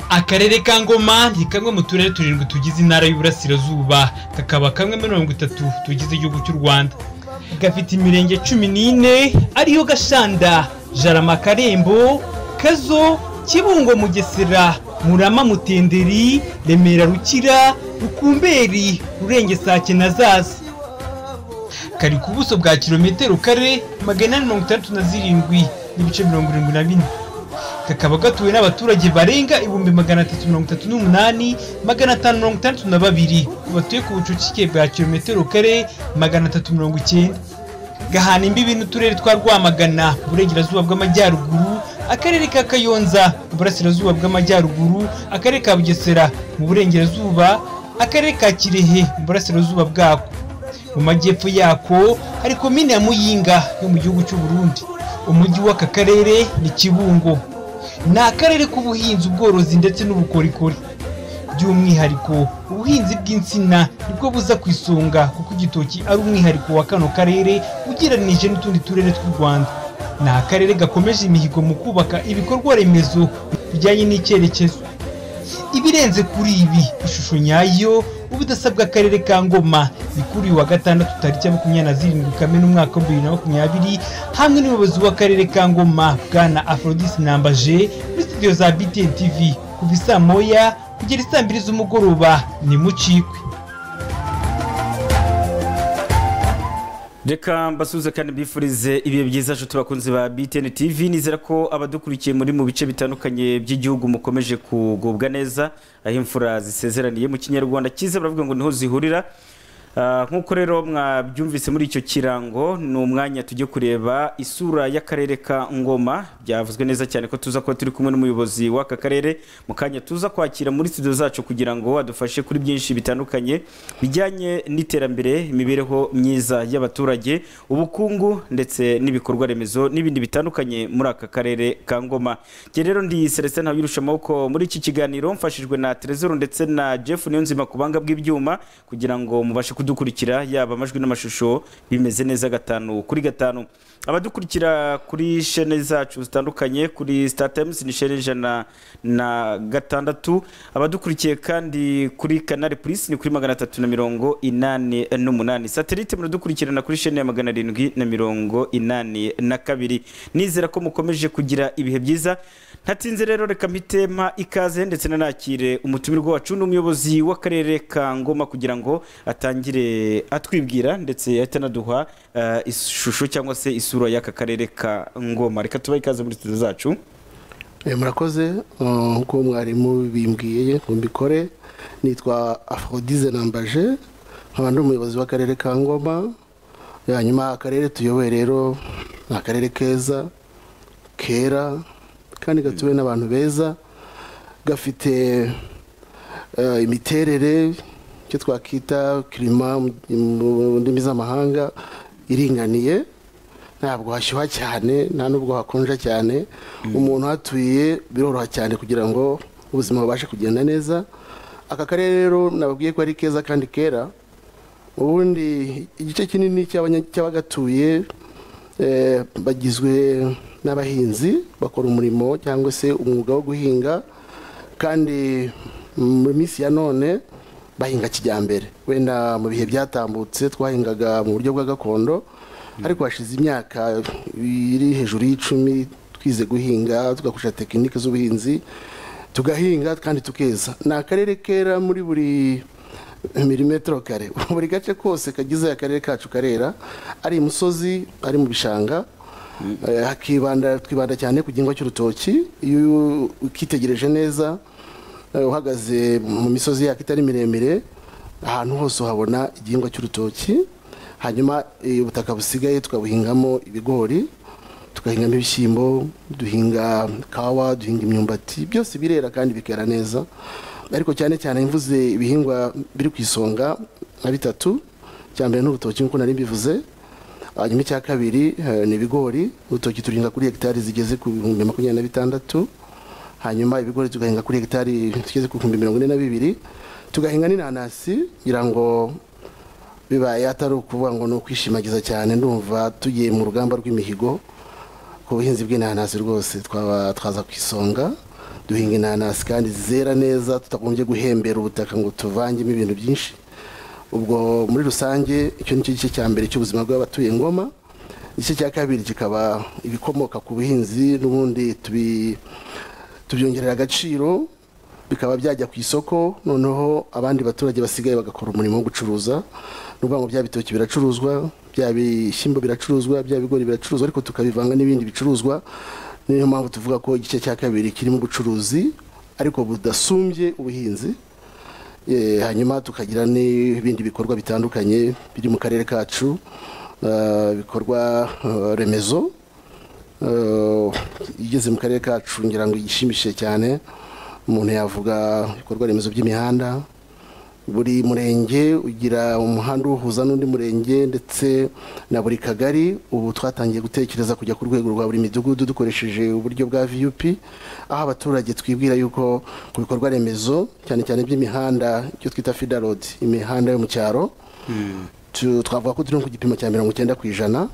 akarere ka ngoma ni kamwe mu turere turindwi tugize intara y'uburasirazuba kakaba kamwe muri mirongo itatu tugize igihugu cy'u rwanda gafite imirenge cumi n'ine ariyo gashanda jarama karembo kazo kibungo mugesera murama mutenderi remera rukira rukumberi rurengesake na zaza kari ku buso bwa kilometero kare magana ane mirongo itandatu na zirindwi n'ibice mirongo irindwi na bine kakaba gatuwe n'abaturage barenga ibihumbi magana atatu mirongo itatu n'umunani magana atanu mirongo itandatu na babiri batuye ku bucucike bwa kilometero kare magana atatu mirongo icyenda gahana imbibi n'uturere twa rwamagana burengerazuba bw'amajyaruguru akarere ka kayonza mu burasirazuba bw'amajyaruguru akarere ka bugesera mu burengerazuba akarere ka kirehe mu burasirazuba bwako mu majyepfo yako hari komine ya muyinga yo mu gihugu cy'u Burundi umujyi w'aka karere ni kibungo ni akarere k'ubuhinzi ubworozi ndetse n'ubukorikori by'umwihariko ubuhinzi bw'insina nibwo buza ku isonga kuko igitoki ari umwihariko wa kano karere ugereranije n'utundi turere tw'u rwanda ni akarere gakomeje imihigo mu kubaka ibikorwa remezo bijyanye n'icyerekezo ibirenze kuri ibi ishusho nyayo ubudasa bw'akarere ka ngoma ni kuri uyu wa gatandatu tariki ya makumyabiri na zirindwi kamena umwaka wa bibiri na makumyabiri hamwe n'ubuyobozi w'akarere ka ngoma bwana aphrodis nambaje muri studio za btn tv kuva isaa moya kugera isaa mbiri z'umugoroba ni mucikwe reka mbasuhuze kandi mbifurize ibihe byiza nshuti bakunzi ba btn tv nizera ko abadukurikiye muri mu bice bitandukanye by'igihugu mukomeje kugubwa neza aho imfura zisezeraniye mu kinyarwanda cyiza baravuga ngo niho zihurira Ah, nk'uko rero mwabyumvise muri icyo kirango ni umwanya tujye kureba isura y'akarere ka ngoma byavuzwe neza cyane ko tuza kuba turi kumwe n'umuyobozi w'aka karere mu kanya tuza kwakira muri studio zacu kugira ngo adufashe kuri byinshi bitandukanye bijyanye n'iterambere imibereho myiza y'abaturage ubukungu ndetse n'ibikorwa remezo n'ibindi bitandukanye muri aka karere ka ngoma njye rero ndi celestin ntabirusha amaboko muri iki kiganiro mfashijwe na trezor ndetse na jeff niyonzima ku banga bw'ibyuma kugira ngo mubashe kudukurikira yaba amajwi n'amashusho bimeze neza gatanu kuri gatanu abadukurikira kuri shene zacu zitandukanye kuri star times ni shene ijana na gatandatu abadukurikiye kandi kuri kanari purisi ni kuri magana atatu na mirongo inani n'umunani satelite muradukurikirana kuri shene ya magana arindwi na mirongo inani na kabiri nizera ko mukomeje kugira ibihe byiza ntatinze rero reka mpitema ikaze ndetse nanakire umutumirwa wacu ni umuyobozi w'akarere ka ngoma kugira ngo atangire atwibwira ndetse ahita anaduha eh, ishusho cyangwa se isura y'aka karere ka ngoma reka tubahe ikaze muri studio zacu Eh, murakoze uh, nk'uko mwarimu bimbwiye ngo mbikore nitwa afrodise nambaje nkaba ndi umuyobozi w'akarere ka ngoma hanyuma akarere tuyoboye rero ni akarere keza kera kandi gatuwe n'abantu beza gafite eh, imiterere icyo twakita kirima mu mu ndimi z'amahanga iringaniye ntabwo hashyuha cyane nta nubwo hakonja cyane umuntu uhatuye biroroha cyane kugira ngo ubuzima bubashe kugenda neza aka karere rero nababwiye ko ari keza kandi kera ubundi igice kinini cy'abanya- cy'abagatuye eh, bagizwe n'abahinzi bakora umurimo cyangwa se umwuga wo guhinga kandi mu minsi ya none bahinga kijyambere wenda mu bihe byatambutse twahingaga mu buryo bwa gakondo ariko hashize imyaka iri hejuru y'icumi twize guhinga tugakoresha tekinike z'ubuhinzi tugahinga kandi tukeza ni akarere kera muri buri milimetero kare buri gace kose kagize akarere kacu karera ari imusozi ari mu bishanga Eh, hakibanda twibanda cyane ku gihingwa cy'urutoki iyo ukitegereje neza eh, uhagaze mu misozi yako itari miremire ahantu hose uhabona igihingwa cy'urutoki hanyuma eh, ubutaka busigaye tukabuhingamo ibigori tugahingamo ibishyimbo duhinga kawa duhinga imyumbati byose birera kandi bikera neza ariko cyane cyane mvuze ibihingwa biri ku isonga nka bitatu icya mbere ni urutoki nk'uko nari mbivuze hanyuma icya kabiri eh, ni ibigori urutoki turinga kuri hegitari zigeze ku bihumbi makumyabiri na bitandatu hanyuma ibigori tugahinga kuri hegitari zigeze ku bihumbi mirongo ine na bibiri tugahinga n'inanasi kugira ngo bibaye atari ukuvuga ngo ni ukwishimagiza cyane ndumva tugiye mu rugamba rw'imihigo ku buhinzi bw'inanasi rwose twaba twaza ku isonga duhinga inanasi kandi zera neza tutagombye guhembera ubutaka ngo tuvangemo ibintu byinshi ubwo muri rusange icyo ni cyo gice cya mbere cy'ubuzima bw'abatuye ngoma igice cya kabiri kikaba ibikomoka ku buhinzi n'ubundi tubi- tubyongerera agaciro bikaba byajya ku isoko noneho abandi baturage basigaye bagakora umurimo wo gucuruza ni ukuvuga ngo bya bitoki biracuruzwa bya bishyimbo biracuruzwa bya bigori biracuruzwa ariko tukabivanga n'ibindi bicuruzwa niyo mpamvu tuvuga ko igice cya kabiri kirimo ubucuruzi ariko budasumbye ubuhinzi Eh, hanyuma tukagira n'ibindi bikorwa bitandukanye biri mu karere kacu eh, ibikorwa eh, remezo eh, igeze mu karere kacu ngira ngo igishimishije cyane umuntu yavuga ibikorwa remezo by'imihanda buri murenge ugira umuhanda uwuhuza n'undi murenge ndetse na buri kagari ubu twatangiye gutekereza kujya ku rwego rwa buri midugudu dukoresheje uburyo bwa vup aho abaturage twibwira yuko ku bikorwa remezo cyane cyane by'imihanda icyo twita fida road imihanda yo mu cyaro tu- twavuga ko turi no ku gipimo cya mirongo icyenda ku ijana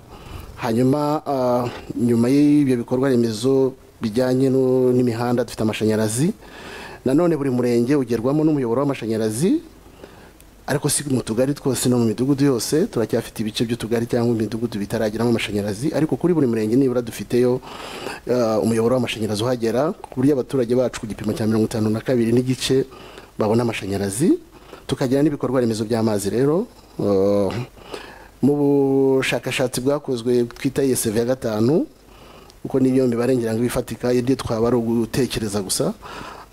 hanyuma ah, nyuma y'ibyo bikorwa remezo bijyanye no- n'imihanda dufite amashanyarazi nanone buri murenge ugerwamo n'umuyoboro w'amashanyarazi ariko si mu tugari twose no mu midugudu yose turacyafite ibice by'utugari cyangwa imidugudu bitarageramo amashanyarazi ariko kuri buri murenge nibura dufiteyo eh, umuyoboro w'amashanyarazi uhagera ku buryo abaturage bacu ku gipimo cya mirongo itanu na kabiri n'igice babona amashanyarazi tukagira n'ibikorwa remezo by'amazi rero eh, mu bushakashatsi bwakozwe twita ESV ya gatanu kuko n'iyo mibare ngira ngo ifatika ibyo twaba ari ugutekereza gusa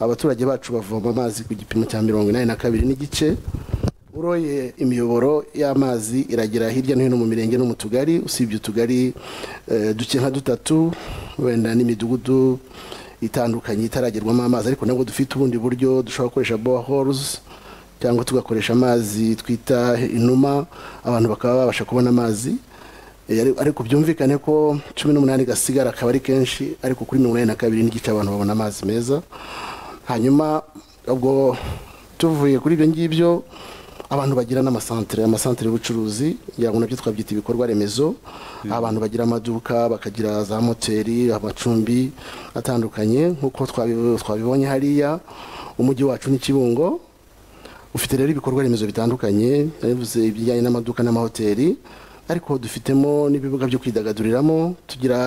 abaturage bacu bavoma amazi ku gipimo cya mirongo inani na kabiri n'igice uroye imiyoboro y'amazi iragera hirya no hino mu mirenge no mu tugari usibye utugari eh, duke nka dutatu wenda n'imidugudu itandukanye itaragerwamo amazi ariko nabwo dufite ubundi buryo dushobora gukoresha boreholes cyangwa tugakoresha amazi twita inuma abantu bakaba babasha kubona amazi Eh, ari- ariko byumvikane ko cumi n'umunani gasigara akaba ari kenshi ariko kuri mirongo inani na kabiri n'igice abantu babona amazi meza hanyuma ubwo tuvuye kuri ibyo ngibyo abantu bagira n'amasantere amasantere y'ubucuruzi ngira ngo nabyo twabyita ibikorwa remezo abantu bagira amaduka bakagira za moteri amacumbi atandukanye nk'uko twabi- twabibonye hariya umujyi wacu ni kibungo ufite rero ibikorwa remezo bitandukanye bivuze ibijyanye n'amaduka n'amahoteli ariko dufitemo n'ibibuga byo kwidagaduriramo tugira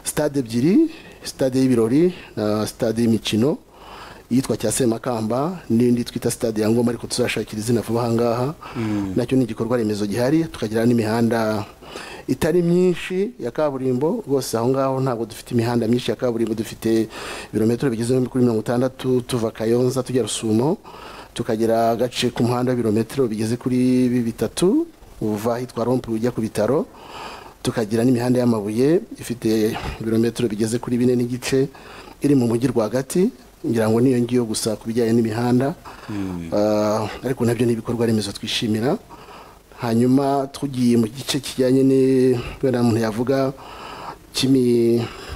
sitade ebyiri sitade y'ibirori na sitade y'imikino iyitwa cya semakamba n'indi twita sitade ya ngoma ariko tuzashakira izina vuba aha ngaha nacyo ni igikorwa remezo gihari tukagira n'imihanda itari myinshi ya kaburimbo rwose aho ngaho ntabwo dufite imihanda myinshi ya kaburimbo dufite ibirometero bigeze kuri mirongo itandatu tuva kayonza tujya rusumo tukagira agace k'umuhanda w'ibirometero bigeze kuri bi- bitatu uva ahitwa rompe ujya ku bitaro tukagira n'imihanda y'amabuye ifite ibirometero bigeze kuri bine n'igice iri mu mujyi rwagati ngira ngo niyo ngiyo gusa ku bijyanye n'imihanda Ah, ariko nabyo ni ibikorwa remezo twishimira hanyuma tugiye mu gice kijyanye ni- wenda muntu yavuga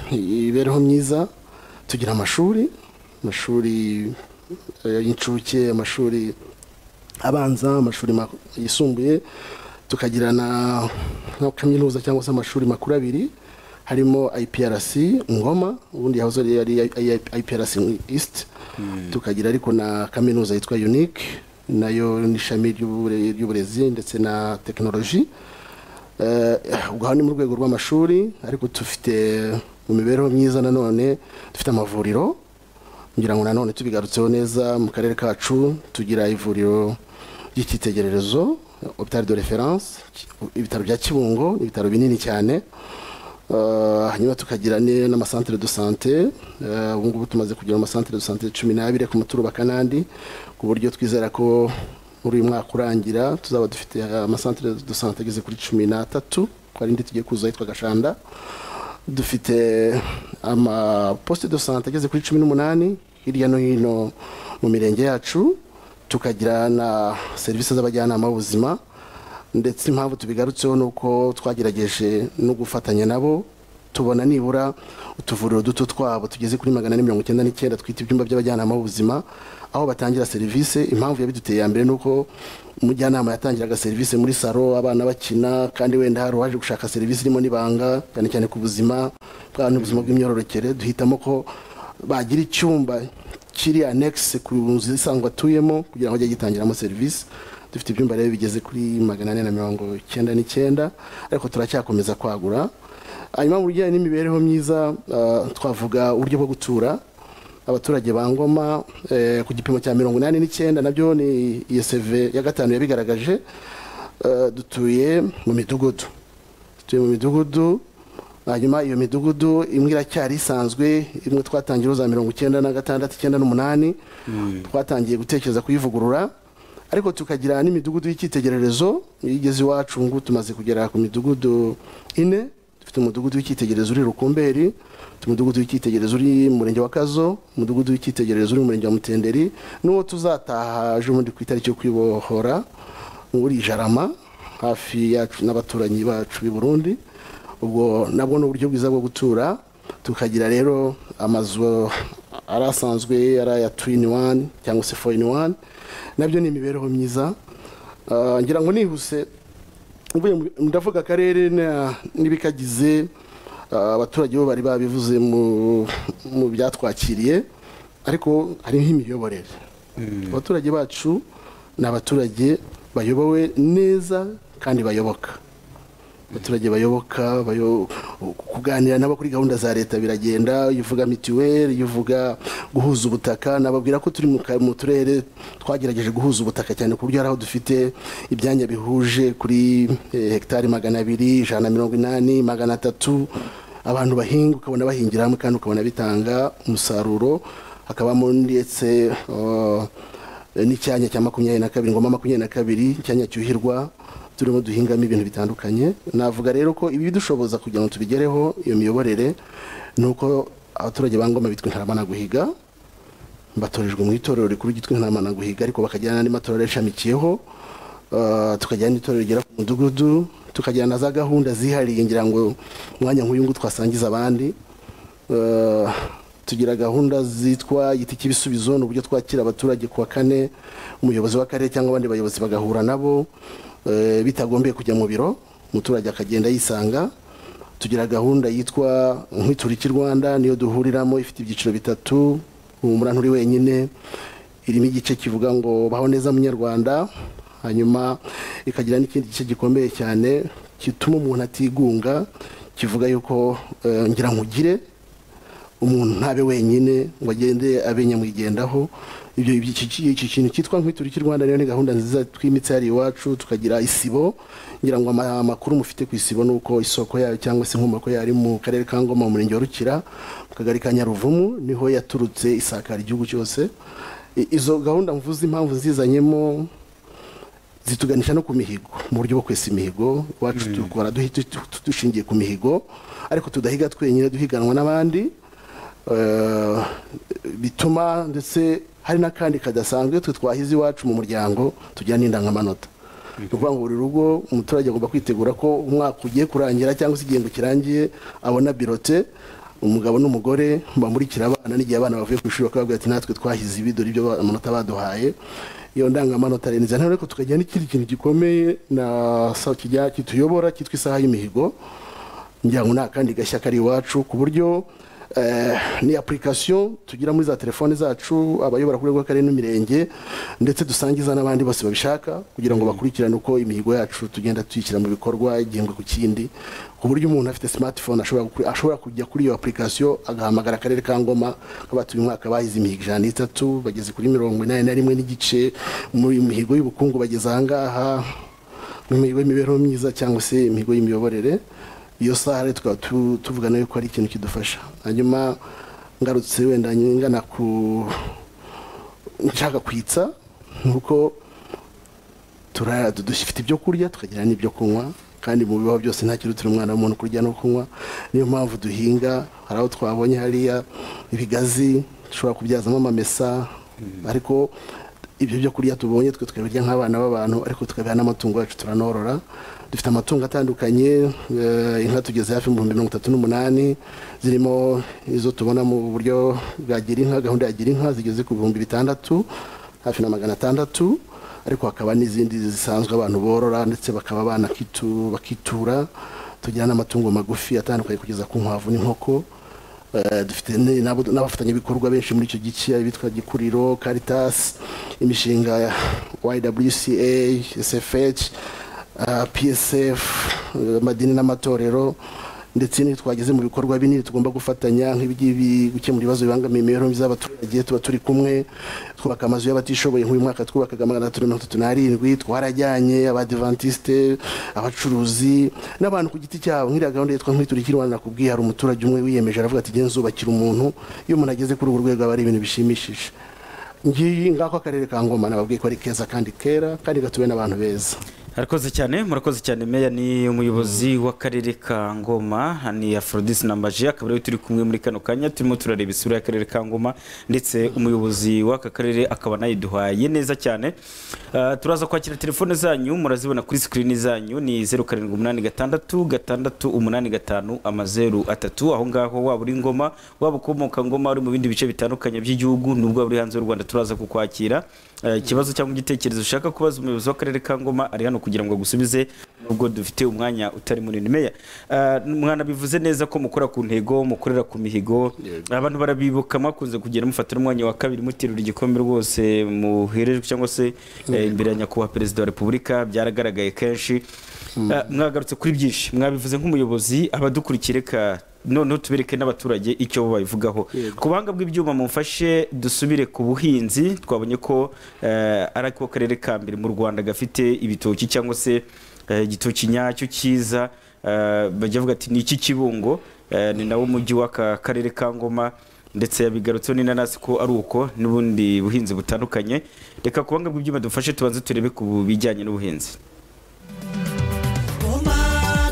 cy'imibereho myiza tugira amashuri amashuri eh, y'incuke amashuri abanza amashuri ma- yisumbuye tukagira na na kaminuza cyangwa se amashuri makuru abiri harimo IPRC Ngoma ubundi yahoze ari- ari ari IPRC East tukagira ariko na kaminuza yitwa Unique nayo ni ishami ry'ubure- ry'uburezi ndetse na tekinoloji Eh, ubwo aha ni mu rwego rw'amashuri ariko dufite mu mibereho myiza nanone dufite amavuriro ngira ngo nanone tubigarutseho neza mu karere kacu tugira ivuriro ry'icyitegererezo hôpital de référence ibitaro bya kibungo ibitaro binini cyane Eh, hanyuma tukagira ni- n'amasantere de sante Eh, ubu ngubu tumaze kugira amasantere de sante cumi n'abiri ku muturo wa kanandi ku buryo twizera ko muri uyu mwaka urangira tuzaba dufite amasantere de sante ageze kuri cumi n'atatu ko ari indi tugiye kuzuza yitwa gashanda dufite amaposite de sante ageze kuri cumi n'umunani hirya no hino mu mirenge yacu tukagira na serivisi z'abajyanama b'ubuzima ndetse impamvu tubigarutseho ni uko twagerageje no gufatanya nabo tubona nibura utuvuriro duto twabo tugeze kuri magana ane mirongo icyenda n'icyenda twita ibyumba by'abajyanama b'ubuzima aho batangira serivisi impamvu yabiduteye ya mbere ni uko umujyanama yatangiraga serivisi muri saro abana bakina kandi wenda hari uwaje gushaka serivisi irimo n'ibanga cyane cyane ku buzima bw'abantu ubuzima bw'imyororokere duhitamo ko bagira icyumba kiri anekisi ku nzu isanzwe atuyemo kugira ngo ajye gitangiramo serivisi dufite ibyumba rero bigeze kuri magana ane na mirongo icyenda n'icyenda ariko turacyakomeza kwagura hanyuma mu bijyanye n'imibereho myiza ah, twavuga uburyo bwo gutura abaturage ba ngoma eh, ku gipimo cya mirongo inani n'icyenda nabyo ni iyo seve ya gatanu yabigaragaje eh, dutuye mu midugudu dutuye mu midugudu hanyuma iyo midugudu imwe iracyari isanzwe imwe twatangiye za mirongo icyenda na gatandatu icyenda n'umunani twatangiye gutekereza kuyivugurura ariko tukagira n'imidugudu y'icyitegererezo iyo igeze iwacu ngubu tumaze kugera ku midugudu ine dufite umudugudu w'icyitegererezo uri rukumberi dufite umudugudu w'icyitegererezo uri mu murenge wa kazo umudugudu w'icyitegererezo uri mu murenge wa mutenderi n'uwo tuzataha ejo bundi ku itariki yo kwibohora uri jarama hafi yacu n'abaturanyi bacu b'i burundi ubwo nabwo ni uburyo bwiza bwo gutura tukagira rero amazu ari asanzwe ari aya tu ini wani cyangwa se fo ini wani nabyo ni imibereho myiza Ah, ngira ngo nihuse mvuye mu- ndavuga akarere na- n'ibikagize ah, abaturage bo bari babivuze mu mu byatwakiriye ariko hariho imiyoborere abaturage bacu ni abaturage bayobowe neza kandi bayoboka abaturage bayoboka bayo- kuganira nabo kuri gahunda za leta biragenda iyo uvuga mituweli iyo uvuga guhuza ubutaka nababwira ko turi mu ka- mu turere twagerageje guhuza ubutaka cyane ku buryo hari aho dufite ibyanya bihuje kuri eh, hegitari magana abiri ijana na mirongo inani magana atatu abantu bahinga ukabona bahingira hamwe kandi ukabona bitanga umusaruro hakabamo ndetse eh, n'icyanya cya makumyabiri na kabiri ngoma makumyabiri na kabiri icyanya cyuhirwa turimo duhingamo ibintu bitandukanye navuga rero ko ibidushoboza kugira ngo tubigereho iyo miyoborere ni uko abaturage ba ngoma bitwa intarama na guhiga batorejwe mu itorero rikuru ryitwa intarama na guhiga ariko bakagira n'andi matorero yashamikiyeho Uh, tukagira n'itorero rigera ku mudugudu tukagira na za gahunda zihariye ngira ngo umwanya nk'uyu nguyu twasangiza abandi Uh, tugira gahunda zitwa igiti cy'ibisubizo ni uburyo twakira abaturage ku wa kane umuyobozi w'akarere cyangwa abandi bayobozi bagahura nabo eh, bitagombeye kujya mu biro umuturage akagenda yisanga tugira gahunda yitwa nk'ituriki rwanda niyo duhuriramo ifite ibyiciro bitatu humura nturi wenyine irimo igice kivuga ngo baho neza munyarwanda hanyuma ikagira n'ikindi gice gikomeye cyane gituma umuntu atigunga kivuga yuko eh, ngira nkugire umuntu ntabe wenyine ngo agende abe nyamwigendaho ibyo ibyo- iki iki- iki kintu cyitwa nkwituriki rwanda rero ni gahunda nziza twimitse hariya iwacu tukagira isibo ngira ngo ama- amakuru mufite ku isibo ni uko isoko yayo cyangwa se inkomoko yayo ari mu karere ka ngoma mu murenge wa rukira mu kagari ka nyaruvumu niho yaturutse isakara igihugu cyose I- izo gahunda mvuze impamvu zizanyemo zituganisha no ku mihigo mu buryo bwo kwesa imihigo iwacu dukora duhi- du- du- dushingiye ku mihigo ariko tudahiga twenyine duhiganwa n'abandi Eh, bituma ndetse hari n'akandi kadasanzwe twe twahize iwacu mu muryango tugira n'indangamanota ni ukuvuga ngo buri rugo umuturage agomba kwitegura ko umwaka ugiye kurangira cyangwa se igihembwe kirangiye abona birote umugabo n'umugore bamurikira abana n'igihe abana bavuye ku ishuri bakababwira ati natwe twahize ibi dore ibyo ba- amanota baduhaye iyo ndangamanota rero nzana ariko tukagira n'ikindi kintu gikomeye na sa- kijya kituyobora cyitwa isaha y'imihigo ngira ngo ni akandi gashya kari iwacu ku buryo eh, ni application tugira muri za telefone zacu abayobora kuri rw'akarere n'imirenge ndetse dusangiza n'abandi bose babishaka kugira ngo bakurikirane uko imihigo yacu tugenda tuyishyira mu bikorwa igihembwe ku kindi ku buryo umuntu afite smartphone ashobora gukuri- ashobora kujya kuri iyo application agahamagara akarere ka ngoma kabatuye umwaka bahize imihigo ijana n'itatu bageze kuri mirongo inani na rimwe n'igice mu mihigo y'ubukungu bageze ahangaha mu mihigo y'imibereho myiza cyangwa se imihigo y'imiyoborere iyo saha rero tukaba tu- tuvuga nayo ko ari ikintu kidufasha hanyuma ngarutse wenda ngana ku nshaka kwitsa ni uko turara dufite ibyo kurya tukagira n'ibyo kunywa kandi mu bibaho byose nta kirutira umwana w'umuntu kurya no kunywa niyo mpamvu duhinga hari aho twabonye hariya ibigazi dushobora kubyazamo amamesa ariko ibyo byo kurya tubonye twe tukabirya nk'abana b'abantu ariko tukabiha n'amatungo yacu turanorora dufite amatungo atandukanye eh, inka tugeze hafi mu bihumbi mirongo itatu n'umunani zirimo izo tubona mu buryo bwa girinka gahunda ya girinka zigeze ku bihumbi bitandatu hafi na magana atandatu ariko hakaba n'izindi zisanzwe abantu borora ndetse bakaba banakitu bakitura tugira n'amatungo magufi atandukanye kugeza ku nkwavu n'inkoko Eh, dufite ne- n'abo- n'abafatanyabikorwa benshi muri icyo gice abitwa gikuriro caritas imishinga ya ywca sfh ah, psf eh, amadini n'amatorero ndetse n'iyo twageze mu bikorwa binini tugomba gufatanya nk'ibigibi gukemura ibibazo bibangamiye imibereho myiza y'abaturage tuba turi kumwe twubaka amazu y'abatishoboye nk'uyu mwaka twubakaga magana atatu na mirongo itatu n'arindwi twarajyanye abadivantisite abacuruzi n'abantu ku giti cyabo nk'iriya gahunda yitwa nkwiturikira Rwanda nakubwiye hari umuturage umwe wiyemeje aravuga ati genda nzubakira umuntu iyo umuntu ageze kuri urwo rwego aba ari ibintu bishimishije ngiyi ngako akarere ka ngoma nababwiye ko ari keza kandi kera kandi gatuwe n'abantu beza harakoze cyane murakoze cyane meya ni umuyobozi w'akarere ka ngoma ni aforodisi nambaje akaba ariwe turi kumwe muri kano kanya turimo turareba isura y'akarere ka ngoma ndetse umuyobozi w'aka karere akaba anayiduhaye neza cyane Ah, turaza kwakira telefone zanyu murazibona kuri sikirini zanyu ni zeru karindwi umunani gatandatu gatandatu umunani gatanu amazeru atatu aho ngaho waba uri ngoma waba ukomoka ngoma uri mu bindi bice bitandukanye by'igihugu nubwo waba uri hanze y'u rwanda turaza kukwakira Eh, ikibazo cyangwa igitekerezo ushaka kubaza umuyobozi w'akarere ka ngoma ari hano kugira ngo agusubize nubwo dufite umwanya utari munini meya eh, mwanabivuze neza ko mukora ku ntego mukorera ku mihigo abantu barabibuka mwakunze kugenda mufatira umwanya wa kabiri muterura igikombe rwose muherejwe cyangwa se eh, imbere ya nyakubahwa perezida wa repubulika byaragaragaye kenshi Eh, mwagarutse kuri byinshi mwabivuze nk'umuyobozi abadukurikiye reka noneho tubereke n'abaturage icyo bo babivugaho Yego. ku buhanga bw'ibyuma mumfashe dusubire ku buhinzi twabonye ko eh, ari ako karere ka mbere mu rwanda gafite ibitoki cyangwa se eh, igitoki nyacyo cyiza eh, bajya bavuga ati ni iki kibungo eh, ni nawo mujyi w'aka karere ka ngoma ndetse yabigarutseho n'inanasi ko ari uko n'ubundi buhinzi butandukanye reka ku buhanga bw'ibyuma dufashe tubanze turebe ku bijyanye n'ubuhinzi Ngoma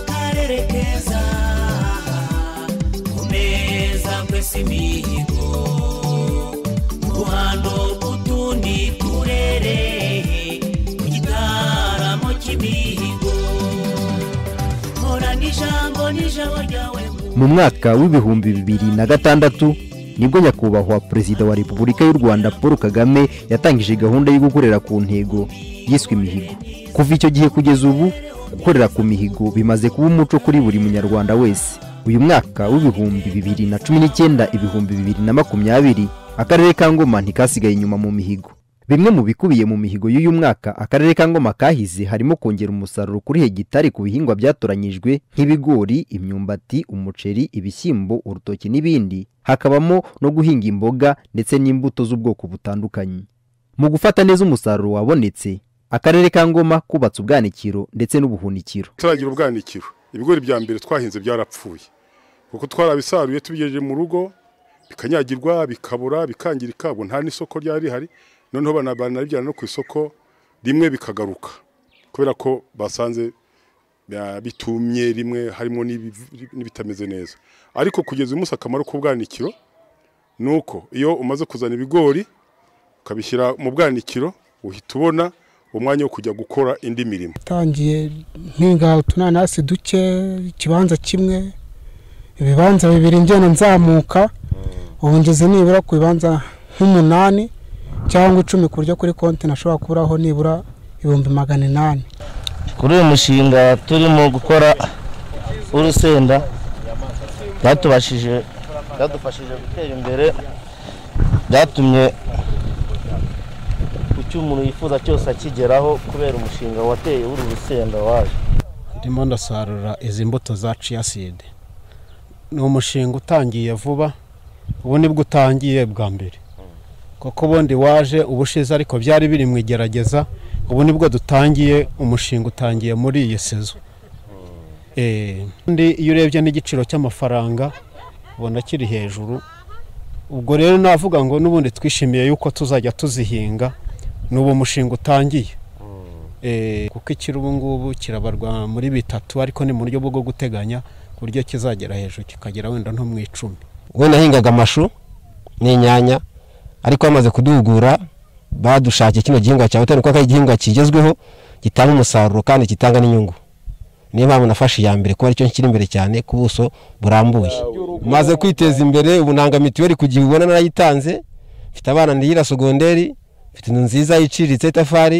karere keza kumeza kwesa imihigo muhando kutundi turere ku gitaramo cy'imihigo hora n'ijambo n'ijambo ryawe mu mwaka w'ibihumbi bibiri na gatandatu nibwo nyakubahwa perezida wa repubulika y'u rwanda paul kagame yatangije gahunda yo gukorera ku ntego yiswe imihigo kuva icyo gihe kugeza ubu gukorera ku mihigo bimaze kuba umuco kuri buri munyarwanda wese uyu mwaka w'ibihumbi bibiri na cumi n'icyenda ibihumbi bibiri na makumyabiri akarere ka ngoma ntikasigaye inyuma mu mihigo bimwe mu bikubiye mu mihigo y'uyu mwaka akarere ka ngoma kahize harimo kongera umusaruro kuri hegitari ku bihingwa byatoranyijwe nk'ibigori imyumbati umuceri ibishyimbo urutoki n'ibindi hakabamo no guhinga imboga ndetse n'imbuto z'ubwoko butandukanye mu gufata neza umusaruro wabonetse akarere ka ngoma kubatse ubwanikiro ndetse n'ubuhunikiro turagira ubwanikiro ibigori bya mbere twahinze byarapfuye kuko twarabisaruye tubigejeje mu rugo bikanyagirwa bikabura bikangirika ubu nta n'isoko ryari rihari noneho bana- banabijyana no ku isoko rimwe bikagaruka kubera ko basanze ya- bitumye rimwe harimo n'ibi- n'ibitameze neza ariko kugeza uyu munsi akamaro k'ubwanikiro ni uko iyo umaze kuzana ibigori ukabishyira mu bwanikiro uhita ubona umwanya wo kujya gukora indi mirimo tangiye mpinga utunanasi duke ikibanza kimwe ibibanza bibiri ngenda nzamuka ubu ngeze nibura ku bibanza nk'umunani cyangwa icumi ku buryo kuri konti nashobora kuburaho nibura ibihumbi magana inani kuri uyu mushinga turimo gukora urusenda byatubashije byadufashije gutera imbere byatumye ku cyo umuntu yifuza cyose akigeraho kubera umushinga wateye w'uru rusenda waje ndimo ndasarura izi mbuto za ciyaside ni umushinga utangiye vuba ubu nibwo utangiye bwa mbere kuko ubundi waje ubushize ariko byari biri mu igerageza ubu nibwo dutangiye umushinga utangiye muri iyi sezo Eh, undi iyo urebye n'igiciro cy'amafaranga ubona kiri hejuru ubwo rero navuga ngo n'ubundi twishimiye yuko tuzajya tuzihinga n'uwo mushinga utangiye Eh, kuko ikiri ubu ngubu kirabarwa muri bitatu ariko ni mu buryo bwo guteganya ku buryo kizagera hejuru kikagera wenda nko mu icumi we nahingaga amashu n'inyanya ariko bamaze kuduhugura badushakiye kino gihingwa cya butani kuko ari igihingwa kigezweho gitanga umusaruro kandi gitanga n'inyungu niyo mpamvu nafashe iya mbere kuba aricyo kiri imbere cyane ku buso burambuye maze kwiteza imbere ubu nanga mituweli ku gihe ubona narayitanze mfite abana ndihira sogonderi mfite inzu nziza iciriritse y'itafari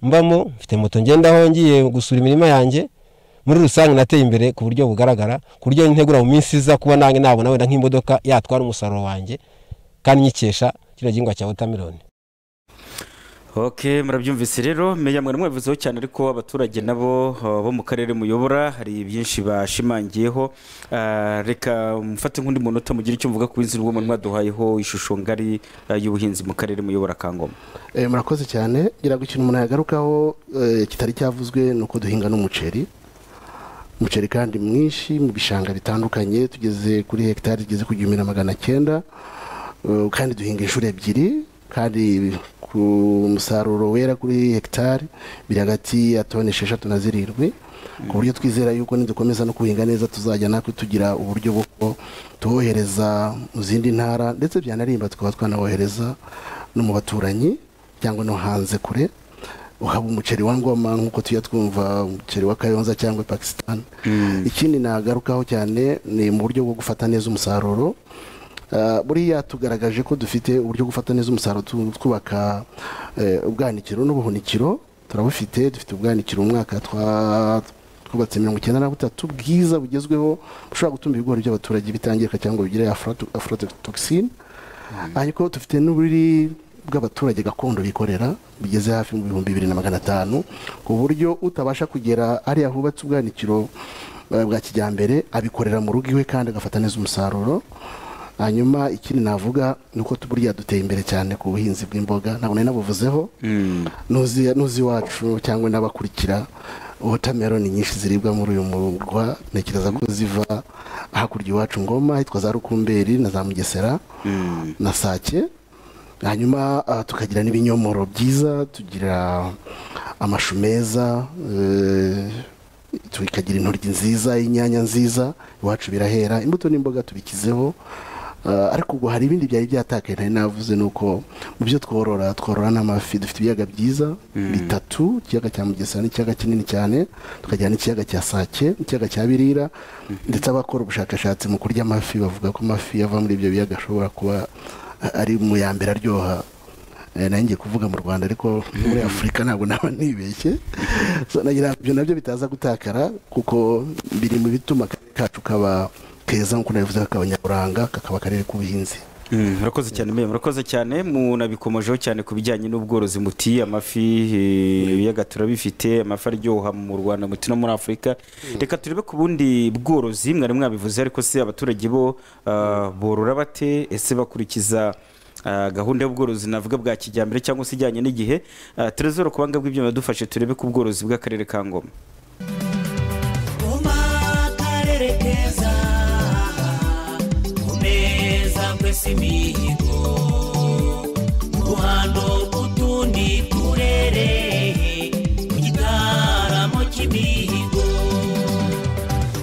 mbamo mfite moto ngendaho ngiye gusura imirima yanjye muri rusange nateye imbere ku buryo bugaragara ku buryo ntegura mu minsi iza kuba nange nabona wenda nk'imodoka yatwara umusaruro wanjye kandi nyikesha kino gihingwa cya wotameloni ok murabyumvise rero meya mwari mwabivuzeho cyane ariko abaturage nabo uh, bo mu karere muyobora hari byinshi bashimangiyeho Ah, reka mfate nk'undi munota mugire icyo mvuga ku buhinzi bw'umuntu mwaduhayeho ishusho ngari ah, y'ubuhinzi mu karere muyobora kangoma Eh, murakoze cyane ngira ngo ikintu umuntu yagarukaho eh, kitari cyavuzwe ni uko duhinga n'umuceri umuceri kandi mwinshi mu bishanga bitandukanye tugeze kuri hegitari zigeze ku gihumbi na magana cyenda Eh, kandi duhinga inshuro ebyiri kandi ku musaruro wera kuri hegitari biri hagati ya toni esheshatu na zirindwi ku buryo twizera yuko nidukomeza no kuhinga neza tuzajya natwe tugira uburyo bwo tuwohereza mu zindi ntara ndetse byanarimba tukaba twanawohereza no mu baturanyi cyangwa no hanze kure uhaba umuceri wa ngoma nk'uko tujya twumva umuceri wa kayonza cyangwa pakisitani ikindi nagarukaho cyane ni mu buryo bwo gufata neza umusaruro Ah, buriya tugaragaje ko dufite uburyo bwo gufata neza umusaruro tu- twubaka eh, ubwanikiro n'ubuhunikiro turabufite dufite ubwanikiro mu mwaka twa- twubatse mirongo icyenda na butatu bwiza bugezweho bushobora gutuma ibigori by'abaturage bitangirika cyangwa bigire afro- aflatoxin ariko dufite n'uburi bw'abaturage gakondo bikorera bigeze hafi mu bihumbi bibiri na magana atanu ku buryo utabasha kugera hariya hubatse ubwanikiro eh, bwa kijyambere abikorera mu rugo iwe kandi agafata neza umusaruro hanyuma ikindi navuga ni uko buriya duteye imbere cyane ku buhinzi bw'imboga ntabwo nari nabuvuzeho nuzi nuzi iwacu cyangwa n'abakurikira wotameroni nyinshi ziribwa muri uyu murwa ntekereza ko ziva hakurya iwacu ngoma hitwa za rukumberi na za mugesera na sake hanyuma ah, tukagira n'ibinyomoro byiza tugira amashu meza eh, tukagira intoryi nziza inyanya nziza iwacu birahera imbuto n'imboga tubikizeho Ah, ariko ubwo hari ibindi byari byatakaye ntari navuze ni uko mu byo tworora tworora n'amafi dufite ibiyaga byiza bitatu ikiyaga cya mugesera n'ikiyaga kinini cyane tukagira n'ikiyaga cya sake n'ikiyaga cya birira ndetse abakora ubushakashatsi mu kurya amafi bavuga ko amafi ava muri ibyo biyaga ashobora kuba ari mu ya mbere aryoha Eh, nanjye kuvuga mu rwanda ariko muri afurika ntabwo naba nibeshye So, nagira ngo ibyo nabyo bitaza gutakara kuko biri mu bituma akarere kacu kaba keza nk'uko nabivuze kakaba nyaburanga kakaba akarere k'ubuhinzi murakoze cyane meya murakoze cyane munabikomojeho cyane ku bijyanye n'ubworozi muti amafi eh, ibiyaga turabifite amafi aryoha mu rwanda muti no muri afurika reka turebe ku bundi bworozi mwari mwabivuze ariko se abaturage bo ah, borora bate ese bakurikiza ah, gahunda y'ubworozi navuga bwa kijyambere cyangwa se ijyanye n'igihe Ah, Trezor ku banga bw'ibyo yadufashe turebe ku bworozi bw'akarere ka ngoma Kuma karere keza kumeza kwesa imihigo mu ruhando rw'utundi turere mu gitaramo cy'imihigo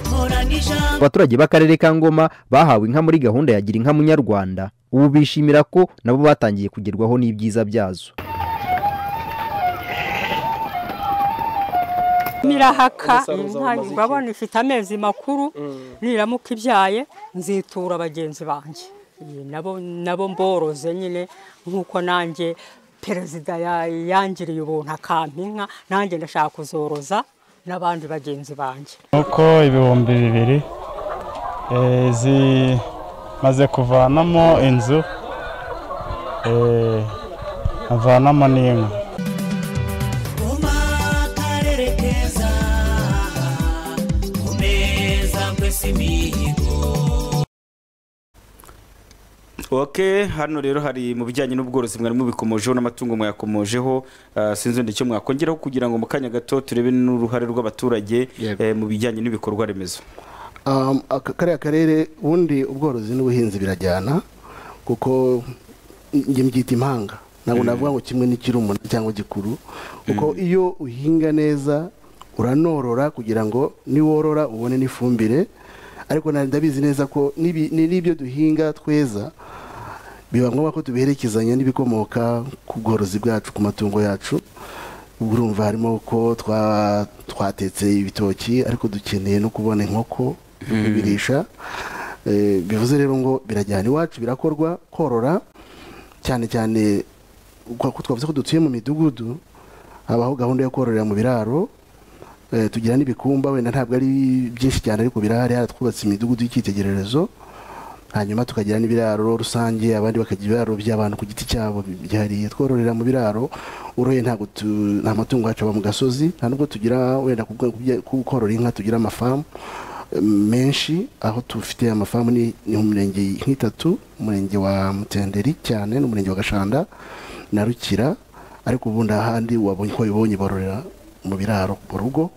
nkorana ijambo abaturage b'akarere ka ngoma bahawe inka muri gahunda ya gira inka munyarwanda ubu bishimira ko nabo batangiye kugerwaho n'ibyiza byazo mirahaka inka urabona ifite amezi makuru niramuka ibyaye nzitura bagenzi banjye Iyi nabo nabo mboroze nyine nk'uko nanjye perezida ya- yangiriye ubuntu akampa inka nanjye ndashaka kuzoroza n'abandi bagenzi banjye nk'uko ibihumbi bibiri eh, zimaze kuvanamo inzu eh, avanamo n'inka kuma karere keza kumeza kwesa imihigo ok hano rero hari mu bijyanye n'ubworozi mwari mubikomojeho n'amatungo mwayakomojeho ah, sinzi wenda icyo mwakongeraho kugira ngo mu kanya gato turebe n'uruhare rw'abaturage Yego. eh, mu bijyanye n'ibikorwa remezo Um, aka- kariya karere ubundi ubworozi n'ubuhinzi birajyana kuko njye mbyita impanga ntabwo navuga ngo kimwe n'ikirumuna cyangwa gikuru kuko iyo uhinga neza uranorora kugira ngo niworora ubone n'ifumbire ariko na- ndabizi neza ko n'ibi- ni- n'ibyo duhinga tweza biba ngombwa ko tubiherekezanya n'ibikomoka ku bworozi bwacu ku matungo yacu urumva harimo ko twa- twatetse ibitoki ariko dukeneye no kubona inkoko kubirisha Eh, bivuze rero ngo birajyana iwacu birakorwa korora cyane cyane uko- ko twavuze ko dutuye mu midugudu habaho gahunda yo kororera mu biraro Eh, tugira n'ibikumba wenda ntabwo ari byinshi cyane ariko birahari haratwubatse imidugudu y'icyitegererezo hanyuma tukagira n'ibiraro rusange abandi bakagira ibiraro by'abantu ku giti cyabo byihariye twororera mu biraro uroye ntabwo tu- nta matungo yacu aba mu gasozi nta nubwo tugira wenda ku bwa- ku bya- ku korora inka tugira amafamu eh, menshi aho dufite amafamu ni ni mu mirenge nk'itatu umurenge wa mutenderi cyane n'umurenge wa gashanda na rukira ariko ubundi ahandi wabonye ko wabibonye bororera mu biraro mu rugo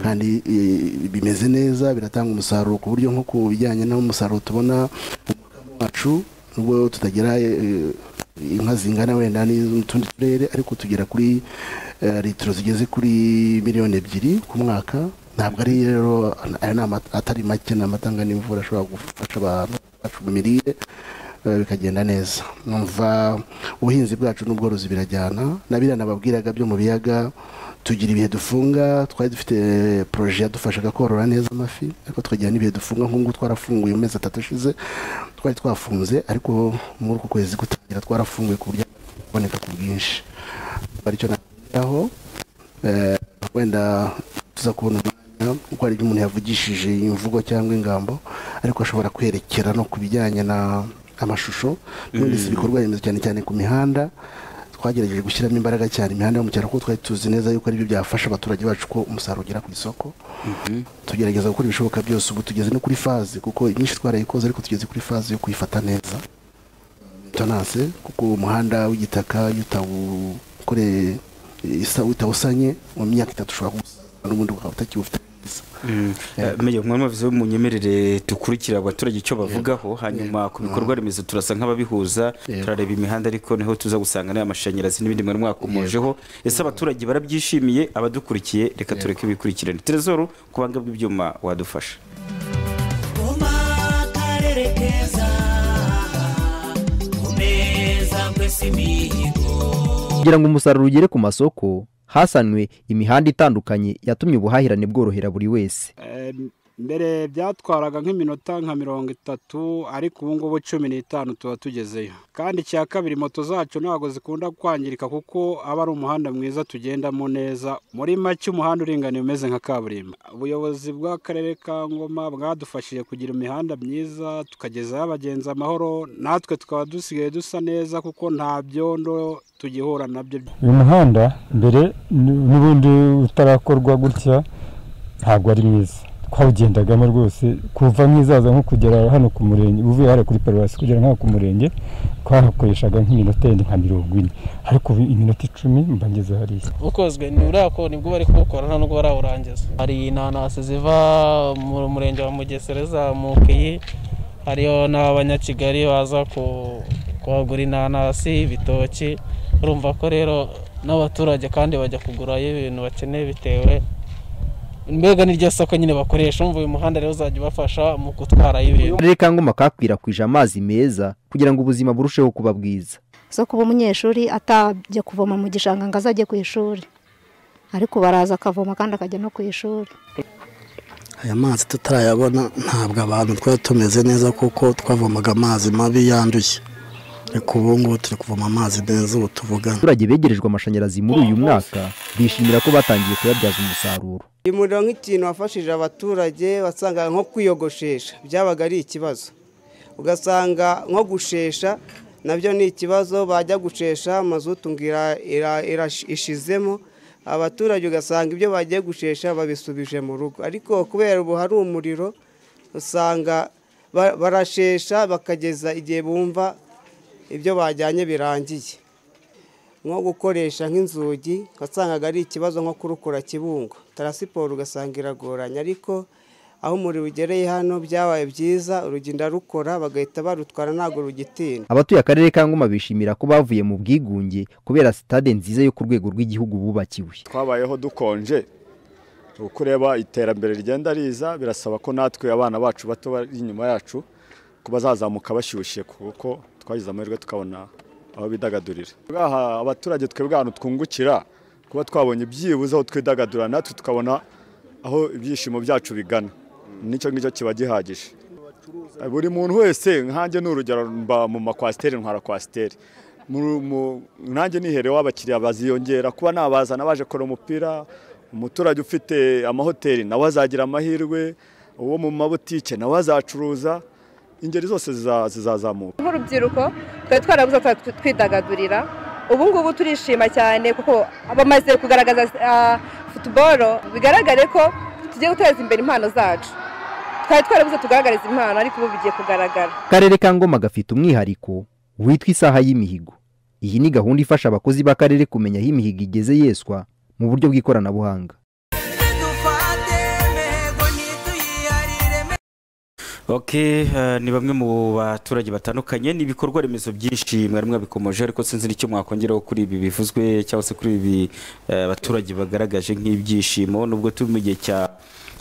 kandi eh, bimeze neza biratanga umusaruro ku buryo nko ku bijyanye n'umusaruro tubona umukamo wacu nubwo tutagira eh, inka zingana wenda n'utundi turere ariko tugera kuri eh, litiro zigeze kuri miliyoni ebyiri ku mwaka ntabwo ari rero aya ni amata atari make ni amatanga n'imvura ashobora gufasha abantu bacu mu mirire eh, bikagenda neza numva ubuhinzi bwacu n'ubworozi birajyana nabiriya nababwiraga byo mu biyaga tugira ibihe dufunga twari dufite poroje yadufashaga korora neza amafi ariko tukagira n'ibihe dufunga nk'ubu twarafunguye mu mezi atatu ashize twari twafunze ariko muri uku kwezi gutangira twarafunguye ku buryo kuboneka ku bwinshi aricyo naho wenda tuza kubona umwanya kuko hari ibyo umuntu yavugishije imvugo cyangwa ingambo ariko ashobora kwerekera no ku bijyanye na amashusho mwese ibikorwa remezo cyane cyane ku mihanda twagerageje gushyiramo imbaraga cyane imihanda yo mu cyaro kuko twari tuzi neza yuko aribyo byafasha abaturage bacu ko umusaruro ugera ku isoko tugerageza gukora ibishoboka byose ubu tugeze no kuri faze kuko imyinshi twarayikoze ariko tugeze kuri faze yo kuyifata neza tonase kuko umuhanda w'igitaka iyo utawukore isa utawusanye mu myaka itatu ushobora kuwusana n'ubundi ukaba utakiwufite neza meya mwana wavuze mu nyemerere dukurikira abaturage icyo bavugaho hanyuma ku bikorwa remezo turasa nk'ababihuza Yego. turareba imihanda ariko niho tuza gusanga n'aya mashanyarazi n'ibindi mwari mwakomojeho ese abaturage barabyishimiye abadukurikiye reka tureke bikurikirane terezoro ku banga bw'ibyuma wadufasha Goma karere keza kumeza kwesa imihigo kugira ngo umusaruro ugere ku masoko hasanwe imihanda itandukanye yatumye ubuhahirane bworohera buri wese Eh, mbere byatwaraga nk'iminota nka mirongo itatu ariko ubu ngubu cumi n'itanu tuba tugezeyo kandi icya kabiri moto zacu ntabwo zikunda kwangirika kuko aba ari umuhanda mwiza tugendamo neza muri make umuhanda uringaniye umeze nka kaburimbo ubuyobozi bw'akarere ka ngoma bwadufashije kugira imihanda myiza tukagezaho abagenzi amahoro natwe tukaba dusigaye dusa neza kuko nta byondo tugihura nabyo uyu muhanda mbere n- n'ubundi utarakorwa gutya ntabwo ari mwiza twawugendagamo rwose kuva nk'izaza nko kugera hano ku murenge uvuye hariya kuri paruwasi kugera nk'aho ku murenge twahakoreshaga nk'iminota yenda nka mirongo ine ariko ubu iminota icumi mba ngeze hariya ukozwe ntiburakora nibwo bari kuwukora nta nubwo barawurangiza hari inanasi ziva mu murenge wa mugesera zamukiye hariyo n'abanyakigali baza ku- kuhagura inanasi ibitoki urumva ko rero n'abaturage kandi bajya kugurayo ibintu bakeneye bitewe mbega n'iryo soko nyine bakoresha umva uyu muhanda rero uzajya ubafasha mu gutwarayo ibintu akarere ka ngoma kakwirakwije amazi meza kugira ngo ubuzima burusheho kuba bwiza zo kuba umunyeshuri atajya kuvoma mu gishanga ngo azajye ku ishuri ariko baraza akavoma kandi akajya no ku ishuri aya mazi tutarayabona ntabwo abantu twari tumeze neza kuko twavomaga amazi mabi yanduye ariko ubu ngubu turi kuvoma amazi meza ubu tuvugana abaturage begerejwe amashanyarazi muri uyu mwaka bishimira ko batangiye kuyabyaza umusaruro umuriro nk'ikintu wafashije abaturage wasanga nko kwiyogoshesha byabaga ari ikibazo ugasanga nko gushesha nabyo ni ikibazo bajya gushesha mazutu ngo ira- ira- ira- ishizemo abaturage ugasanga ibyo bagiye gushesha babisubije mu rugo ariko kubera ubu hari umuriro usanga ba- barashesha bakageza igihe bumva ibyo bajyanye birangiye nko gukoresha nk'inzugi wasangaga ari ikibazo nko kurukura kibungo tarasiporo ugasanga iragoranye ariko aho umuriro ugereye hano byabaye byiza urugendo arukora bagahita barutwara ntabwo rugitinda abatuye akarere ka ngoma bishimira ko bavuye mu bwigunge kubera sitade nziza yo ku rwego rw'igihugu bubakiwe twabayeho dukonje uko ureba iterambere rigenda riza birasaba ko natwe abana bacu bato bari inyuma yacu ko bazazamuka bashyushye kuko twagize amahirwe tukabona aho bidagadurira Bwaha abaturage twebwe ahantu twungukira kuba twabonye byibuze aho twidagadura natwe tukabona aho ibyishimo byacu bigana nicyo ngicyo kiba gihagije buri muntu wese nkanjye ni urugero mba mu makwasiteri ntwara kwasiteri Mu- mu- nanjye niherewe abakiriya baziyongera kuba nabazana baje kureba umupira umuturage ufite amahoteli nawe azagira amahirwe uwo mu mabutike nawe azacuruza ingeri zose ziza- zizazamuka nk'urubyiruko twari twarabuze aho twa- twidagadurira ubu ngubu turishima cyane kuko bamaze kugaragaza ah, futuboro bigaragare ko tugiye guteza imbere impano zacu twari twarabuze tugaragariza impano ariko ubu bigiye kugaragara akarere ka ngoma gafite umwihariko witwa isaha y'imihigo iyi ni gahunda ifasha abakozi b'akarere kumenya aho imihigo igeze yeswa mu buryo bw'ikoranabuhanga ok eh, ni bamwe mu baturage batandukanye ni ibikorwa remezo byinshi mwari mwabikomoje ariko sinzi n'icyo mwakongeraho kuri ibi bivuzwe cyangwa se kuri ibi eh, abaturage bagaragaje nk'ibyishimo nubwo turi mu gihe cya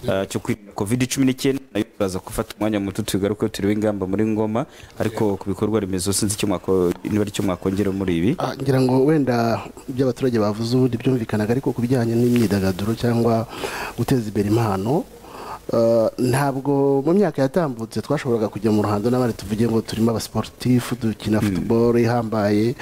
eh, cyo kwirinda covid cumi n'icyenda nayo turaza gufata umwanya muto tugaruke turiwe ingamba muri ngoma ariko ku bikorwa remezo sinzi icyo mwako- niba ari cyo mwakongeraho muri ibi Ah, ngira ngo wenda ibyo abaturage bavuze ubundi byumvikanaga ariko ku bijyanye n'imyidagaduro cyangwa guteza imbere impano ah, ntabwo mu myaka yatambutse twashoboraga kujya mu ruhando n'abandi tuvuge ngo turimo abasiporutifu dukina futuboro ihambaye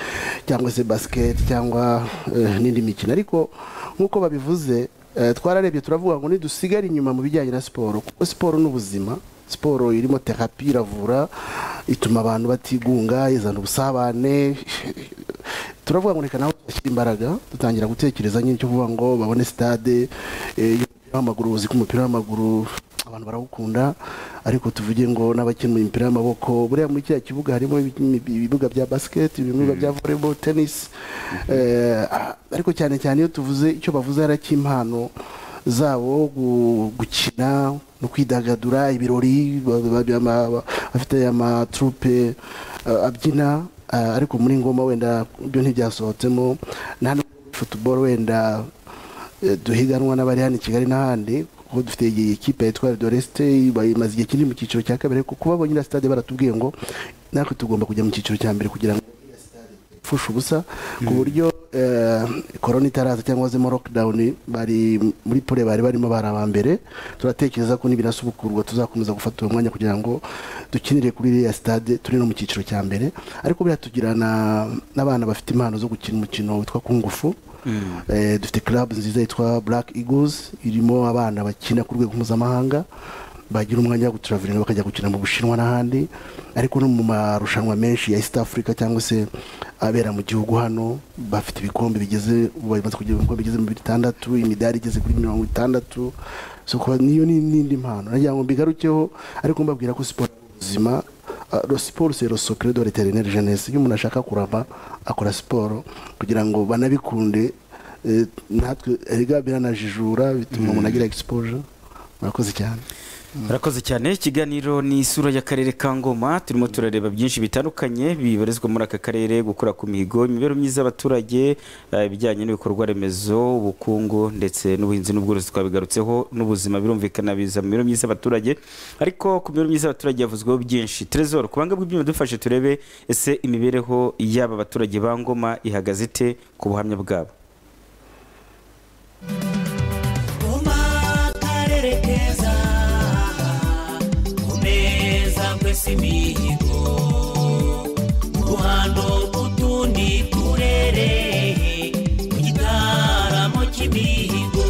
cyangwa se basiketi cyangwa eh, n'indi mikino ariko nk'uko babivuze eh, twararebye turavuga ngo ntidusigare inyuma mu bijyanye na siporo kuko siporo ni ubuzima siporo irimo terapi iravura ituma abantu batigunga izana ubusabane turavuga ngo reka nawe dushyire imbaraga dutangira gutekereza nyine cyo kuvuga ngo babone sitade eh, y'umupira w'amaguru uzi ko umupira w'amaguru abantu barawukunda ariko tuvuge ngo n'abakina umupira w'amaboko buriya muri kiriya kibuga harimo ibi- ibi- ibibuga bya basiketi ibibuga bya volleyball tennis eh, ah, ariko cyane cyane iyo tuvuze icyo bavuze ari icy'impano zabo gu- gukina no kwidagadura ibirori ba- ba- ba- ama- ba- bafite amatrupe eh, abyina eh, ariko muri ngoma wenda ibyo ntibyasohotsemo nta nubwo muri futuboro wenda eh, duhiganwa n'abari hano i kigali n'ahandi kuko dufite iyi kipe yitwa doresite bayimaze igihe kinini mu cyiciro cya kabiri ariko kuba abonye na sitade baratubwiye ngo natwe tugomba kujya mu cyiciro cya mbere kugira ngo ipfusha ubusa ku buryo eh, korona itaraza cyangwa se mo lockdown bari muri pole bari barimo bari aba mbere turatekereza ko nibinasubukurwa tuzakomeza gufata uwo mwanya kugira ngo dukinire kuri iriya stade turi no mu cyiciro cya mbere ariko buriya tugira na- n'abana bafite impano zo gukina umukino witwa kungufu Eh, dufite club nziza yitwa black eagles irimo abana bakina ku rwego mpuzamahanga bagira umwanya wo guturaviringa bakajya gukina mu bushinwa n'ahandi ariko no mu marushanwa menshi ya east africa cyangwa se abera mu gihugu hano bafite ibikombe bigeze ubu bamaze kugira ibikombe bigeze mu bitandatu imidari igeze kuri mirongo itandatu so kuba niyo ni n'indi mpano nagira ngo mbigarukeho ariko mbabwira ko siporo ari ubuzima Ah, siporo c'est le secret de l'éternelle jeunesse iyo umuntu ashaka kurama akora siporo kugira ngo banabikunde eh, natwe erega biranajijura bituma umuntu agira exposure murakoze cyane Murakoze cyane ikiganiro ni isura y'akarere ka Ngoma turimo turareba byinshi bitandukanye bibarizwa muri aka karere gukura ku mihigo imibereho myiza y'abaturage eh, ibijyanye n'ibikorwa remezo ubukungu ndetse n'ubuhinzi n'ubworozi twabigarutseho n'ubuzima birumvikana biza mu mibereho myiza y'abaturage ariko ku mibereho myiza y'abaturage havuzweho byinshi Trezor ku banga bw'ibyuma dufashe turebe ese imibereho y'aba baturage ba Ngoma ihagaze ite ku buhamya bwabo ngoma akarere keza ku meza kwesa imihigo ruhando utundi turere ku gitaramo cy'imihigo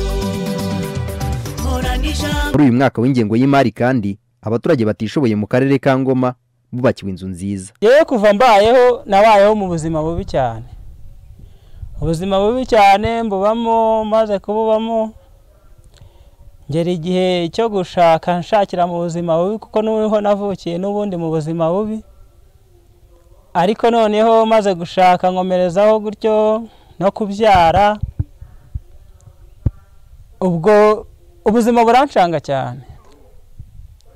nkorana ijambo muri uyu mwaka w'ingengo y'imari kandi abaturage batishoboye mu karere ka ngoma bubakiwe inzu nziza yewe kuva mbayeho nabayeho mu buzima bubi cyane ubuzima bubi cyane mbubamo maze kububamo ngera igihe cyo gushaka nshakira mu buzima bubi kuko n'uriho navukiye n'ubundi mu buzima bubi ariko noneho maze gushaka nkomerezaho gutyo no kubyara ubwo ubuzima burancanga cyane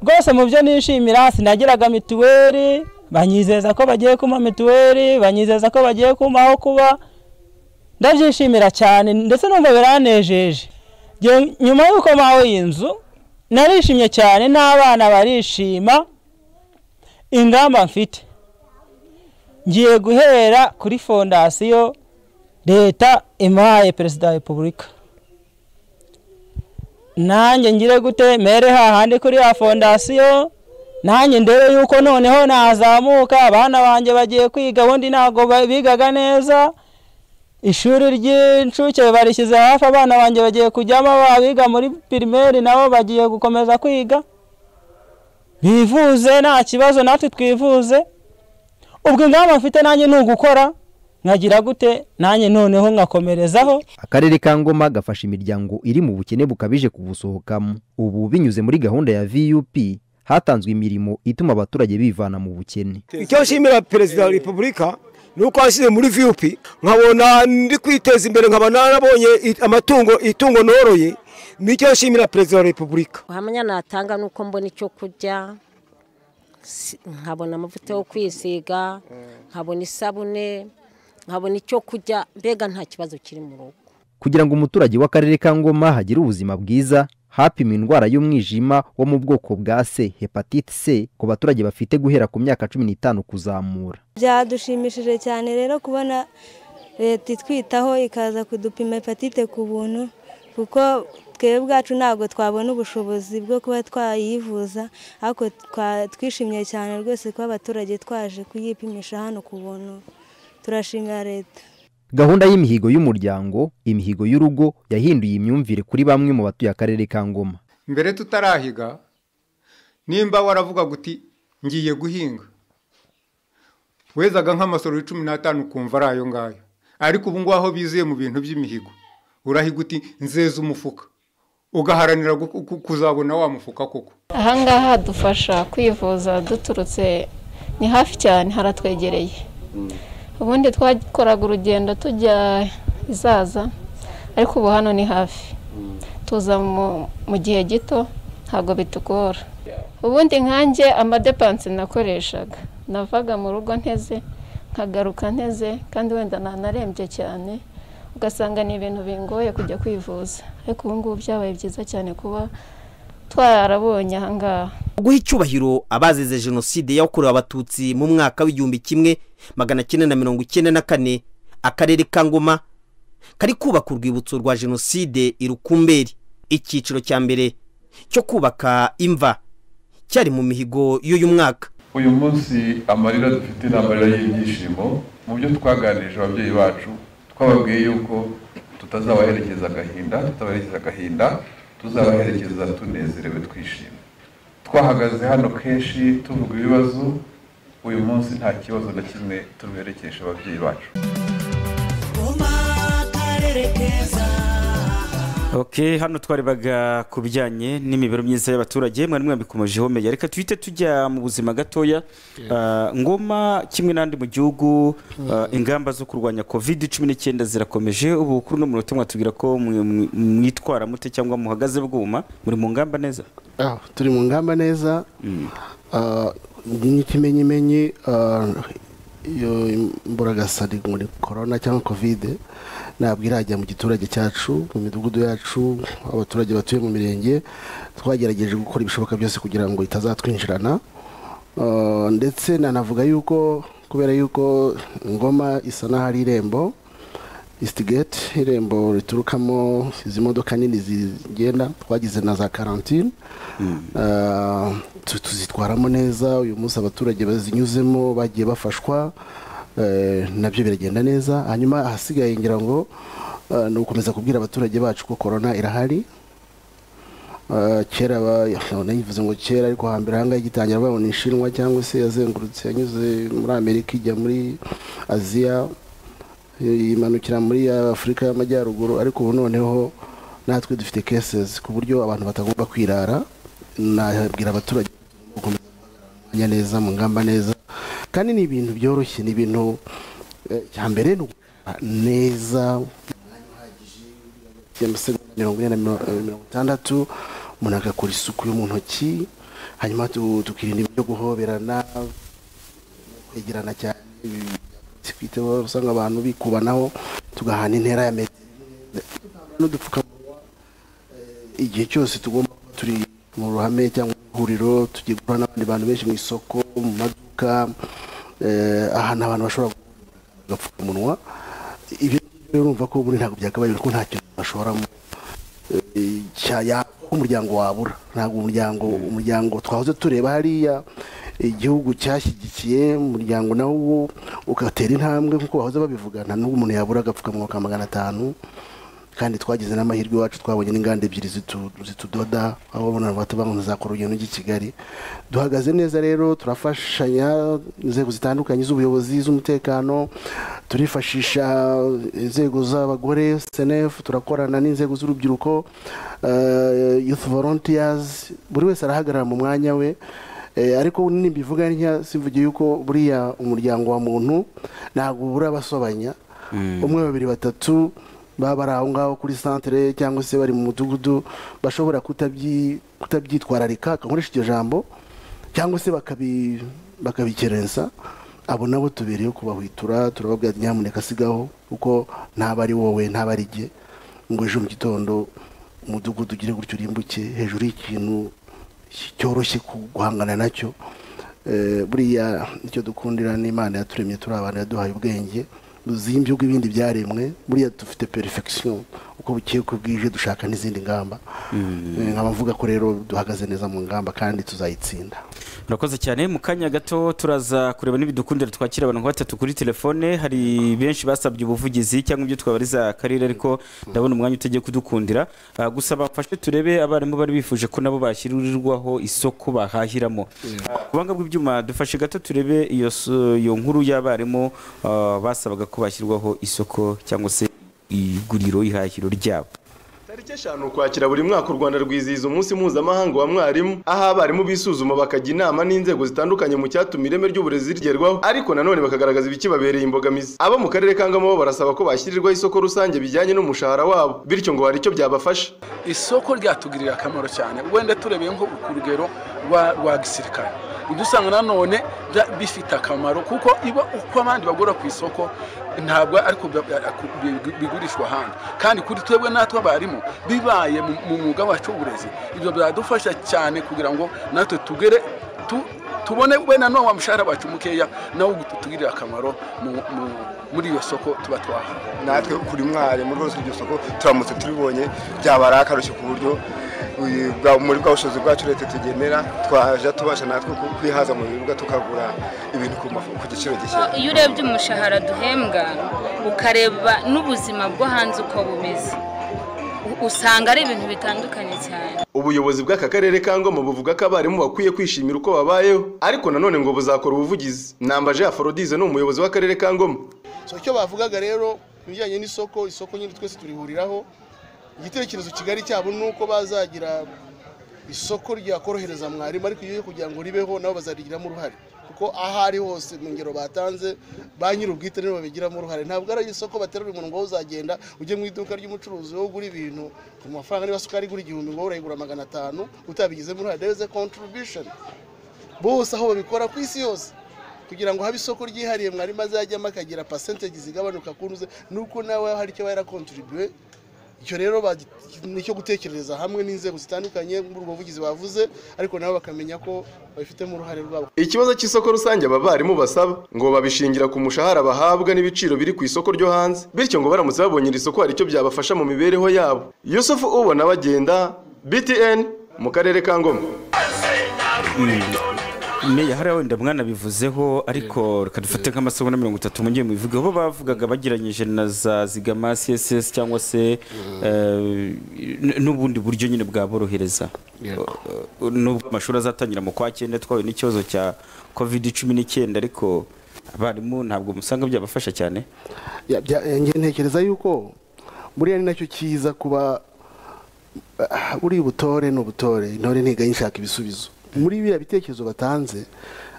rwose mu byo nishimira sinagiraga mituweli banyizeza ko bagiye kumpa mituweli banyizeza ko bagiye kumpa aho kuba ndabyishimira cyane ndetse numva biranejeje Nge- nyuma y'uko mpawe iyi nzu narishimye cyane n'abana barishima ingamba mfite ngiye guhera kuri fondasiyo leta impaye perezida wa repubulika nanjye ngire gute mere hahandi kuri ya fondasiyo nanjye ndebe yuko noneho nazamuka abana banjye bagiye kwiga ubundi ntabwo ba- bigaga neza ishuri ry'incuke barishyize hafi abana banjye bagiye kujyamo abiga muri pirimeri nabo bagiye gukomeza kwiga bivuze nta kibazo natwe twivuze ubwo ingamba mfite nanjye ni ugukora nkagira gute nanjye noneho nkakomerezaho akarere ka ngoma gafasha imiryango iri mu bukene bukabije kubusohokamo ubu binyuze muri gahunda ya vup hatanzwe imirimo ituma abaturage bivana mu bukene icyo nshimira perezida wa repubulika ni uko washyize muri vup nkabona ndi kwiteza imbere nkaba narabonye i- amatungo itungo noroye nicyo nshimira perezida wa repubulika ubuhamya natanga ni uko mbona icyo kurya si- nkabona amavuta yo kwisiga nkabona isabune nkabona icyo kurya mbega nta kibazo kiri mu rugo kugira ngo umuturage w'akarere ka ngoma hagire ubuzima bwiza hapimwa indwara y'umwijima wo mu bwoko bwa c hepatite c ku baturage bafite guhera ku myaka cumi n'itanu kuzamura byadushimishije cyane rero kubona leta itwitaho ikaza kudupima hepatite ku buntu kuko twebwe ubwacu ntabwo twabona ubushobozi bwo kuba twayivuza ariko twa- twishimiye cyane rwose kuba abaturage twaje kuyipimisha hano ku buntu turashimira leta gahunda y'imihigo y'umuryango imihigo y'urugo yahinduye imyumvire kuri bamwe mu batuye akarere ka ngoma mbere tutarahiga nimba waravuga uti ngiye guhinga wezaga nk'amasoro y'icumi n'atanu ukumva ari ayo ngayo ariko ubu ngubu aho bizuye mu bintu by'imihigo urahiga uti nzeza umufuka ugaharanira gu- ku- kuzabona wa mufuka koko ahangaha hadufasha kwivuza duturutse ni hafi cyane haratwegereye ubundi twakoraga urugendo tujya izaza ariko ubu hano ni hafi tuza mu- mu gihe gito ntabwo bitugora ubundi nkanjye amadepanse nakoreshaga navaga mu rugo nteze nkagaruka nteze kandi wenda nanarembye cyane ugasanga ni ibintu bingoye kujya kwivuza ariko ubu ngubu byabaye byiza cyane kuba twarabonye ahangaha guha icyubahiro abazize jenoside yakorewe abatutsi mu mwaka w'igihumbi kimwe magana cyenda na mirongo icyenda na kane akarere ka ngoma kari kubaka urwibutso rwa jenoside irukumberi icyiciro cya mbere cyo kubaka imva cyari mu mihigo y'uyu mwaka uyu munsi amarira dufite ni amarira y'ibyishimo mu byo twaganirije ababyeyi bacu twababwiye yuko tutazabaherekeza agahinda tutabaherekeza agahinda tuzabaherekeza tunezerewe twishimye twahagaze hano kenshi tuvuga ibibazo uyu munsi nta kibazo na kimwe tubiherekesha ababyeyi bacu ok hano twarebaga ku bijyanye n'imibereho myiza y'abaturage mwari mwabikomejeho meya reka tuhite tujya mu buzima gatoya Ah, ngoma kimwe n'andi mu gihugu ah, ingamba zo kurwanya covid cumi n'icyenda zirakomeje ubu kuri uno munota mwatubwira ko mwe- mwe- mwitwara mute cyangwa muhagaze bwuma muri mu ngamba neza Ah, turi mu ngamba neza Ah, ni n'ikimenyimenyi ah, iyo imburagasa ni muri korona cyangwa kovide ntabwo irajya mu giturage cyacu mu midugudu yacu abaturage batuye mu mirenge twagerageje gukora ibishoboka byose kugira ngo itazatwinjirana Ah, ndetse nanavuga yuko kubera yuko ngoma isa n'aho ari irembo isitigeti irembo riturukamo izi modoka nini zigenda twagize na za karantine Ah, tu- tuzitwaramo neza uyu munsi abaturage bazinyuzemo bagiye bafashwa eh, nabyo biragenda neza hanyuma ahasigaye ngira ngo ah, ni ugukomeza kubwira abaturage bacu ko korona irahari Ah, kera ba- none yivuze ngo kera ariko hambere ahangaha igitangira babona inshinwa cyangwa se yazengurutse yanyuze muri amerika ijya muri aziya yimanukira muri afurika y'amajyaruguru ariko ubu noneho natwe dufite kesezi ku buryo abantu batagomba kwirara nabwira abaturage gukomeza guhangana neza mu ngamba neza kandi ni ibintu byoroshye ni ibintu eh, cya mbere ni ugukorana neza ya masegonda mirongo ine na miro- eh, mirongo itandatu umuntu agakora isuku yo mu ntoki hanyuma tu- tukirinda ibyo guhoberana kwegerana cyane ibi- twiteho usanga abantu bikubanaho tugahana intera ya metero n'udupfukamunwa eh, igihe cyose tugomba kuba turi mu ruhame cyangwa mu ihuriro tugiye guhura n'abandi bantu benshi mu isoko mu maduka eh, ahantu abantu bashobora guhurira agapfukamunwa ibyo ngibyo rero urumva ko ubundi ntabwo byakabaye kuko nta kintu bashoramo Eh, cya- ya- ko umuryango wabura ntabwo umuryango umuryango twahoze tureba hariya igihugu cyashyigikiye umuryango nawo wo ugatera intambwe nk'uko bahoze babivuga nta n'ubwo umuntu yabura agapfukamunwa ka magana atanu kandi twagize n'amahirwe iwacu twabonye n'inganda ebyiri zitu- zitudoda aho babona bato banguza za korogeno ry'i kigali duhagaze neza rero turafashanya inzego zitandukanye z'ubuyobozi z'umutekano turifashisha inzego z'abagore senefu turakorana n'inzego z'urubyiruko eh, youth volunteers buri wese arahagarara mu mwanya we Eh, ariko nimbivuga ntya sivugiye yuko buriya umuryango wa muntu ntabwo ubura abasobanya umwe babiri batatu baba bari aho ngaho kuri santere cyangwa se bari mu mudugudu bashobora kutabyi- kutabyitwararika akankoresha iryo jambo cyangwa se bakabi- bakabikerensa abo nabo tubereyeho kubahwitura turababwira ati, nyamuneka sigaho kuko ntaba ari wowe ntaba ari jye ngo ejo mu gitondo umudugudu ugire gutyo urimbuke hejuru y'ikintu cyoroshye ku- guhangana nacyo Eh, buriya icyo dukundira n'imana yaturemye turi abantu yaduhaye ubwenge buzimbye ubwo ibindi byaremwe buriya dufite perfection uko bukeye uko bwije dushaka n'izindi ngamba Eh, nkaba mvuga ko rero duhagaze neza mu ngamba kandi tuzayitsinda murakoze cyane mu kanya gato turaza kureba n'ibidukundira twakira abantu nka batatu kuri telefone hari benshi basabye ubuvugizi cyangwa ibyo twabariza akarere ariko ndabona umwanya utegeye kudukundira Ah, gusa bafashe turebe abarimu bari bifuje ko nabo bashyirirwaho isoko bahahiramo Ah, ku buhanga bw'ibyuma dufashe gato turebe iyo so- iyo nkuru y'abarimu ah, basabaga ko bashyirwaho isoko cyangwa se iguriro ihahiro ryabo tariki eshanu ukwakira buri mwaka u rwanda rwizihiza umunsi mpuzamahanga wa mwarimu aho abarimu bisuzuma bakajya inama n'inzego zitandukanye mu cyatuma ireme ry'uburezi rigerwaho ariko nanone bakagaragaza ibikibabereye imbogamizi abo mu karere ka ngama bo barasaba ko bashyirirwaho isoko rusange bijyanye n'umushahara wabo bityo ngo hari icyo byabafasha isoko ryatugirira akamaro cyane wenda turebeye nko ku rugero rwa rwa gisirikare ibyo usanga nanone bya- bifite akamaro kuko iba uko abandi bagura ku isoko ntabwo ariko bigurishwa ahandi kandi kuri twebwe natwe abarimu bibaye mu- mu mwuga wacu w'uburezi ibyo byadufasha cyane kugira ngo natwe tugere tu- tubone we nanone wa mushahara wacu mukeya nawo utugirira akamaro mu- mu- muri iyo soko tuba twahawe natwe kuri mwarimu rwose iryo soko turamutse tubibonye byaba ari akarushyo ku buryo uyu- bwa- muri bwa bushobozi bwacu leta tugenera twajya tubasha natwe ku- kwihaza mu biribwa tukagura ibintu ku mafu- ku giciro gishya iyo urebye umushahara duhembwa ukareba n'ubuzima bwo hanze uko bumeze u- usanga ari ibintu bitandukanye cyane ubuyobozi bw'aka karere ka ngoma buvuga ko abarimu bakwiye kwishimira uko babayeho ariko nanone ngo buzakora ubuvugizi nambaje aforodize ni umuyobozi w'akarere ka ngoma so icyo bavugaga rero ku bijyanye n'isoko isoko nyine twese turihuriraho igitekerezo kigari cyabo ni uko bazagira isoko ryakorohereza mwarimu ariko iyo kugira ngo ribeho nabo bazarigiramo uruhare kuko aho ari hose mu ngero batanze ba nyir'ubwite nibo babigiramo uruhare ntabwo ari isoko baterura umuntu ngo wowe uzagenda ujye mu iduka ry'umucuruzi wowe ugura ibintu ku mafaranga niba sukari igura igihumbi ngo wowe urayigura magana atanu utabigizemo uruhare there is a contribution bose aho babikora ku isi yose kugira ngo habe isoko ryihariye mwarimu azajyamo akagira percentage zigabanuka ku ntuze nuko nawe hari icyo yari akontribue icyo rero bagi- nicyo gutekerereza hamwe n'inzego zitandukanye muri ubwo buvugizi bavuze ariko nabo bakamenya ko babifitemo uruhare rwabo ikibazo cy'isoko rusange aba barimu basaba ngo babishingira ku mushahara bahabwa n'ibiciro biri ku isoko ryo hanze bityo ngo baramutse babonye iri soko hari icyo byabafasha mu mibereho yabo yusufu ubona bagenda btn mu karere ka ngoma meya hariya wenda mwanabivuzeho ariko reka dufate nk'amasomo na mirongo itatu mujye mubivugeho bo bavugaga bagiranyije na za zigama css cyangwa se eh, n- n'ubundi buryo nyine bwaborohereza Eh, nubwo amashuri azatangira mu kwa cyenda twahuye n'ikibazo cya covid cumi n'icyenda ariko abarimu ntabwo musanga byabafasha cyane Ya- bya- eh, nge ntekereza yuko buriya ni nacyo cyiza kuba ah, buriya ubutore ni ubutore intore ntiga yishaka ibisubizo muri biriya bitekerezo batanze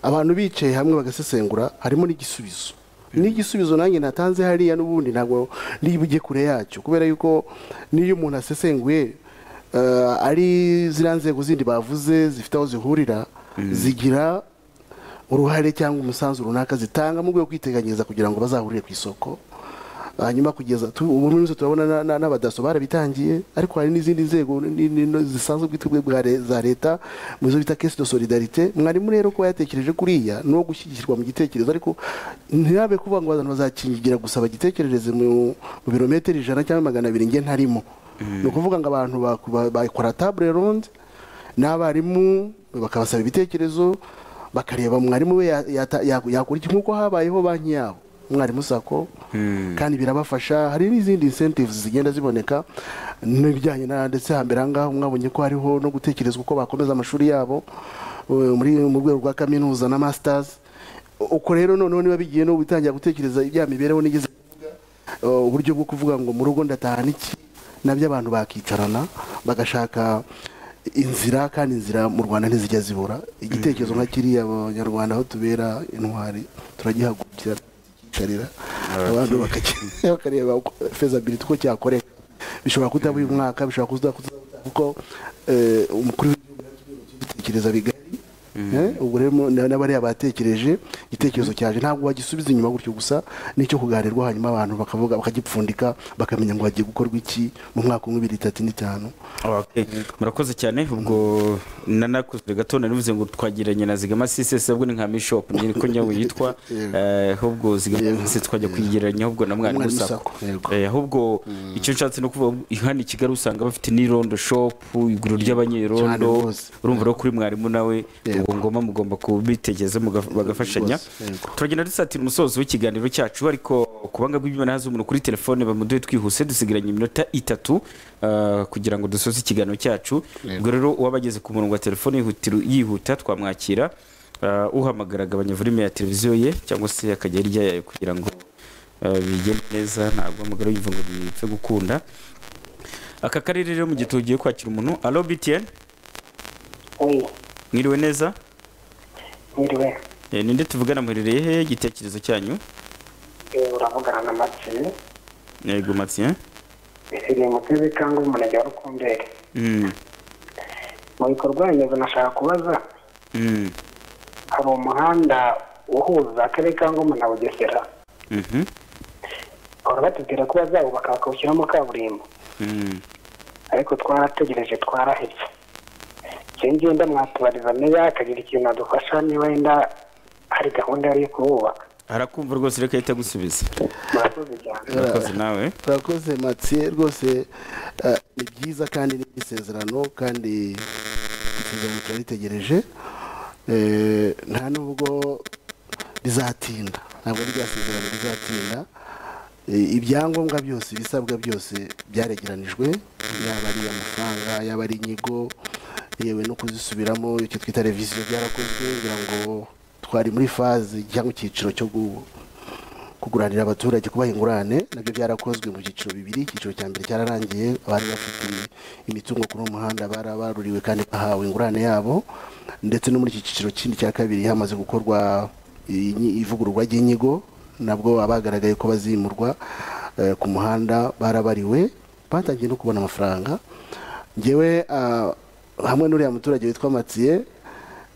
abantu bicaye hamwe bagasesengura harimo n'igisubizo n'igisubizo nanjye natanze hariya n'ubundi ntabwo nibujye kure yacyo kubera yuko n'iyo umuntu asesenguye eh, ari ziriya nzego zindi bavuze zifite aho zihurira zigira uruhare cyangwa umusanzu runaka zitanga mu rwego rwo kwiteganyiriza kugira ngo bazahurire ku isoko hanyuma kugeza tu- ubu muri rusange turabona na- na- n'abadaso barabitangiye ariko hari n'izindi nzego ni- ni- no zisanzwe bwite bwa re- za leta mu zo bita kesi do solidarite mwarimu rero kuba yatekereje kuriya ni uwo gushyigikirwa mu gitekerezo ariko ntihabe kuvuga ngo abantu bazakingira gusa bagitekerereze mu mu birometero ijana cyangwa magana abiri nge ntarimo ni ukuvuga ngo abantu baku- ba- bakora tabure ronde n'abarimu bakabasaba ibitekerezo bakareba mwarimu we ya- yata- ya- yakora iki nk'uko habayeho banki yabo mwarimu sako kandi birabafasha hari n'izindi incentives zigenda ziboneka n'ibijyanye na ndetse hambere aha ngaha mwabonye ko hariho no gutekerezwa uko bakomeza amashuri yabo eh, muri mu rwego rwa kaminuza na masters uko rero noneho niba bigiye no gutangira gutekereza ibya mibereho nigeze Eh, uburyo bwo kuvuga ngo mu rugo ndatahana iki nabyo abantu bakicarana bagashaka inzira kandi inzira mu rwanda ntizijya zibura igitekerezo nka kiriya abanyarwanda aho tubera intwari turagihagurukira tukicarira abantu bakaki- bakareba uko fezability uko cyakoreka bishobora kutaba uyu mwaka bishobora kuza kuko eh, umukuru w'igihugu yari kubitekereza bigari Eh, ubwo rero mo- na- n'abariya batekereje igitekerezo cyaje ntabwo bagisubiza inyuma gutyo gusa nicyo kuganirwa hanyuma abantu bakavuga bakagipfundika bakamenya ngo hagiye gukorwa iki mu mwaka umwe bibiri itatu n'itanu Okay. murakoze cyane ubwo nanakuze gato nari mvuze ngo twagiranye na zigama sisesi ahubwo ni nka mishop nyine ko nyawe yitwa eh, ahubwo zigama sisesi twajya kuyigereranya ahubwo na mwarimu Mwarimu sako Sacco, yego. Eh, ahubwo icyo nshatse no kuvuga hano i kigali usanga bafite n'irondo shop iguriro Cyane ry'abanyerondo rwose. urumva rero kuri mwarimu nawe ubwo ngoma mugomba kubitekereza muga- bagafashanya Rwose, yego. turagenda dusatira umusozo w'ikiganiro cyacu ariko kubanga bw'imana haza umuntu kuri telefone bamuduhe twihuse dusigaranye iminota itatu ah, kugira ngo dusoze ikiganiro cyacu ubwo rero uwabageze ku murongo wa telefone yihutira- yihuta twamwakira Ah, uhamagara agabanya volume ya televiziyo ye cyangwa se akajya hirya yayo kugira ngo ah, bigende neza ntabwo amagara yumva ngo bipfe gukunda aka karere rero mu gihe tugiye kwakira umuntu alo btn mwiriwe neza Niriwe, Eh, ninde tuvugana muherereye he igitekerezo cyanyu eh, uravugana na Mathieu, yego matien isigeye muteze cyangwa umurenge wa Rukumberi. Mm, Mu bikorwa remezo nashaka kubaza, mm, hari umuhanda uhuza akarere ka Ngoma na Bugesera, mhm, bahora batubwira ko bazawubaka bakawushyiramo kaburimbo, mm. ariko twarategereje twarahebye. Njye ngiye ndamwatubariza meya akagira ikintu adufasha niba wenda hari gahunda yari yo kuwubaka. arakumva rwose reka ahita agusubiza Murakoze cyane. urakoze nawe urakoze matiye rwose eh, ni byiza kandi ni isezerano kandi isezerano turaritegereje Eh, nta nubwo rizatinda ntabwo rya sezerano rizatinda Eh, ibyangombwa byose ibisabwa byose byaregeranijwe yaba ari amafaranga yaba ari inyigo yewe no kuzisubiramo icyo twita reviziyo byarakozwe kugira ngo twari muri faze cyangwa icyiciro cyo gu- kuguranira abaturage kubaha ingurane nabyo byarakozwe mu byiciro bibiri icyiciro cya mbere cyararangiye abari bafite imitungo kuri uwo muhanda barabaruriwe kandi bahawe ingurane yabo ndetse no muri iki cyiciro kindi cya kabiri hamaze gukorwa inyi- ivugururwa ry'inyigo nabwo abagaragaye ko bazimurwa eh, ku muhanda barabariwe batangiye no kubona amafaranga ngewe ah, hamwe n'uriya muturage witwa matiye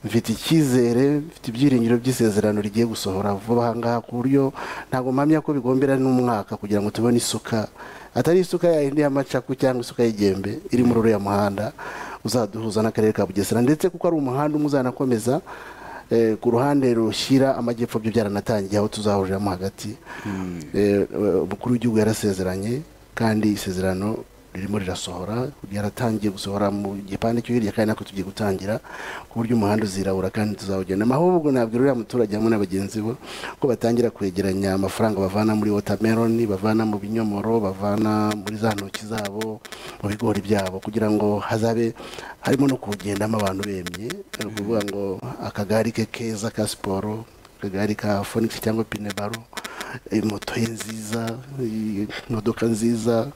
mfite icyizere mfite ibyiringiro by'isezerano rigiye gusohora vuba aha ngaha ku buryo ntabwo mpamya ko bigombera n'umwaka kugira ngo tubone isuka atari isuka ya yindi y'amacaku cyangwa isuka y'igembe iri muri uriya muhanda uzaduhuza n'akarere ka bugesera ndetse kuko ari umuhanda umwe uzanakomeza eh, ku ruhande rushyira amajyepfo byo byaranatangiye aho tuzahuriramo hagati Eh, eh, umukuru w'igihugu yarasezeranye kandi isezerano ririmo rirasohora ryaratangiye gusohora mu gipande cyo hirya kandi natwe tugiye gutangira ku buryo umuhanda uzirabura kandi tuzawugenda ahubwo nabwira uriya muturage hamwe na bagenzi be ko batangira kwegeranya amafaranga bavana muri wotameroni bavana mu binyomoro bavana muri za ntoki zabo mu bigori byabo kugira ngo hazabe harimo no kuwugendamo abantu bemye ni ukuvuga ngo akagari ke keza ka siporo akagari ka fonix cyangwa pinebaro eh, moto ye nziza eh, imodoka nziza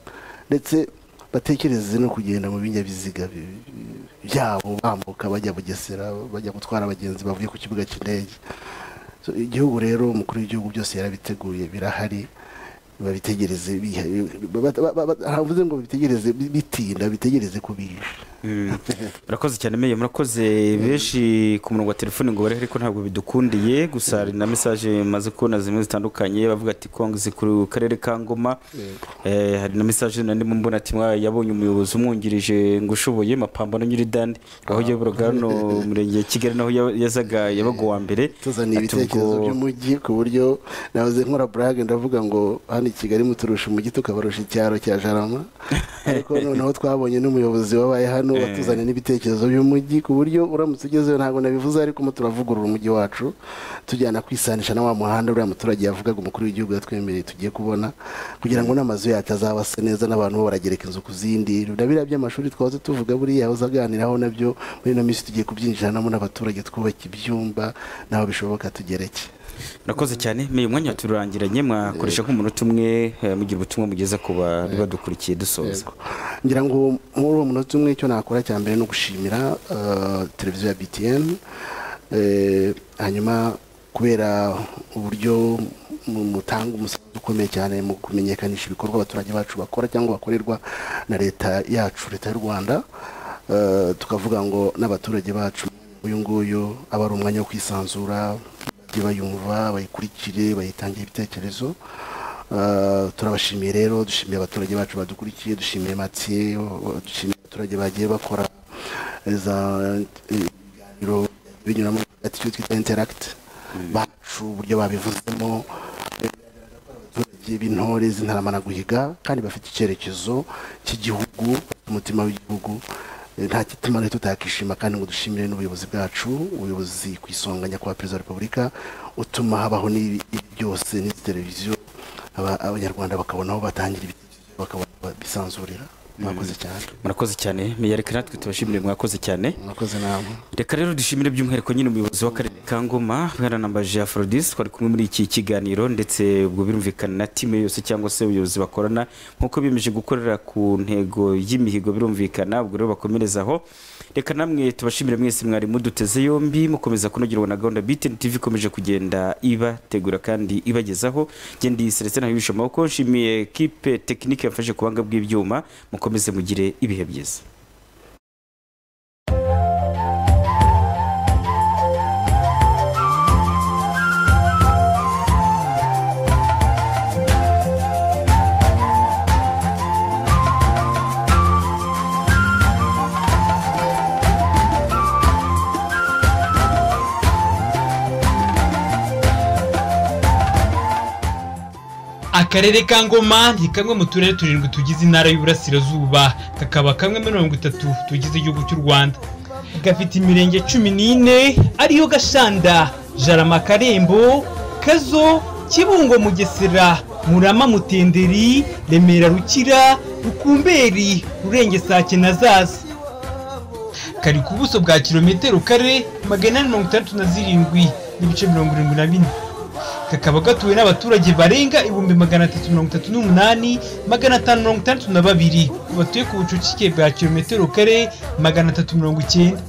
ndetse batekereze no kugenda mu binyabiziga bi- bi- byabo bambuka bajya bugesera bajya gutwara abagenzi bavuye ku kibuga cy'indege So, igihugu rero umukuru w'igihugu byose yarabiteguye birahari babitegereze biha- ba- ba- ba- havuze ngo bitegereze bi- bitinda bitegereze kubisha Mm. murakoze cyane meye murakoze benshi ku murongo wa telefone ngo bariho ariko ntabwo bidukundiye gusa hari na mesaje maze kubona zimwe zitandukanye bavuga ati kongeze ku karere ka ngoma Eh, hari na mesaje nandimo mbona ati "Mwaye, yabonye umuyobozi umwungirije ngo ushoboye mapambano nyir'idandi aho yayoboraga hano mu murenge wa kigali naho ya- yazaga yabaga uwa mbere tuzaniye Ati ibitekerezo ubwo- by'umujyi ku buryo nahoze nkora burage ndavuga ngo hano i kigali muturusha umujyi tukabarusha icyaro cya jarama ariko noneho twabonye n'umuyobozi wabaye hano hano Eh. watuzanye n'ibitekerezo by'umujyi ku buryo uramutse ugezeyo ntabwo nabivuze ariko mo turavugurura umujyi wacu tujyana kwisanisha na wa muhanda uriya muturage yavugaga umukuru w'igihugu yatwemereye tugiye kubona kugira ngo n'amazu yacu azaba asa neza n'abantu bo baragereka inzu ku zindi na biriya by'amashuri twahoze tuvuga buriya uzaganiraho nabyo muri ino minsi tugiye kubyinjiranamo n'abaturage twubaka ibyumba n'aho bishoboka tugereke murakoze cyane meya umwanya turangiranye mwakoresha nk'umunota umwe eh, mugira ubutumwa mugeza ku bari badukurikiye dusoza ngira ngo muri uwo munota umwe icyo nakora cya mbere ni ugushimira eh, televiziyo ya btn eh, hanyuma kubera uburyo mu- mutanga umusanzu ukomeye cyane mu kumenyekanisha ibikorwa abaturage bacu bakora cyangwa bakorerwa na leta yacu leta y'u rwanda Eh, tukavuga ngo n'abaturage bacu uyu nguyu aba ari umwanya wo kwisanzura bajye bayumva bayikurikire bayitangire ibitekerezo Uh, turabashimiye rero dushimiye abaturage bacu badukurikiye dushimiye matiye dushimiye abaturage bagiye bakora za ibiganiro binyuramo hagati y'icyo twita interacti bacu uburyo babivuzemo abaturage b'intore z'intarama na guhiga kandi bafite icyerekezo cy'igihugu bafite umutima w'igihugu Eh, nta gituma rero tutakishima kandi ngo dushimire n'ubuyobozi bwacu ubuyobozi ku isonga nyakubahwa perezida wa repubulika utuma habaho n'ibi ibi byose n'izi televiziyo aba- abanyarwanda bakabona aho batangira ibitekerezo bakabona aho bisanzurira mwakoze cyane murakoze cyane meya reka natwe tubashimire mwakoze cyane mwakoze namwe reka rero dushimire by'umwihariko nyine umuyobozi w'akarere ka ngoma bwaranambaje afrodis twari kumwe muri iki kiganiro ndetse ubwo birumvikana na timu yose cyangwa se ubuyobozi bakorana nk'uko biyemeje gukorera ku ntego y'imihigo birumvikana ubwo rero bakomereza aho reka namwe tubashimire mwese mwari muduteze yombi mukomeza kunogerwa na gahunda btn tv ikomeje kugenda ibategura kandi ibagezaho ngendi selestin ntabibisha amaboko nshimiye kipe tekinike yafashe ku buhanga bw'ibyuma mukomeze mugire ibihe byiza akarere ka ngoma ni kamwe mu turere turindwi tugize intara y'uburasirazuba kakaba kamwe muri mirongo itatu tugize igihugu cy'u rwanda gafite imirenge cumi n'ine ariyo gashanda jarama karembo kazo kibungo mugesera murama mutenderi remera rukira rukumberi rurengesake na zaza kari ku buso bwa kilometero kare magana ane mirongo itandatu na zirindwi n'ibice mirongo irindwi na bine kakaba gatuwe n'abaturage barenga ibihumbi magana atatu mirongo itatu n'umunani magana atanu mirongo itandatu na babiri batuye ku bucucike bwa kilometero kare magana atatu mirongo icyenda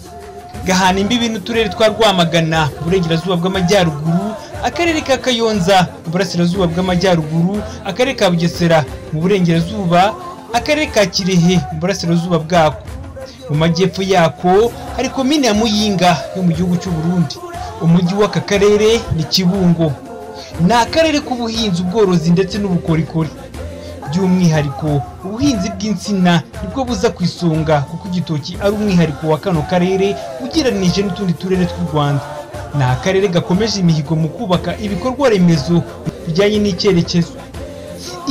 gahana imbibi n'uturere twa rwamagana uburengerazuba bw'amajyaruguru akarere ka kayonza uburasirazuba bw'amajyaruguru akarere ka bugesera mu burengerazuba akarere ka kirehe mu burasirazuba bwako mu majyepfo yako hari komine ya muyinga yo mu gihugu cy'u burundi umujyi w'aka karere ni kibungo ni akarere k'ubuhinzi ubworozi ndetse n'ubukorikori by'umwihariko ubuhinzi bw'insina nibwo buza ku isonga kuko igitoki ari umwihariko wa kano karere ugereranije n'utundi turere tw'u rwanda ni akarere gakomeje imihigo mu kubaka ibikorwa remezo bijyanye n'icyerekezo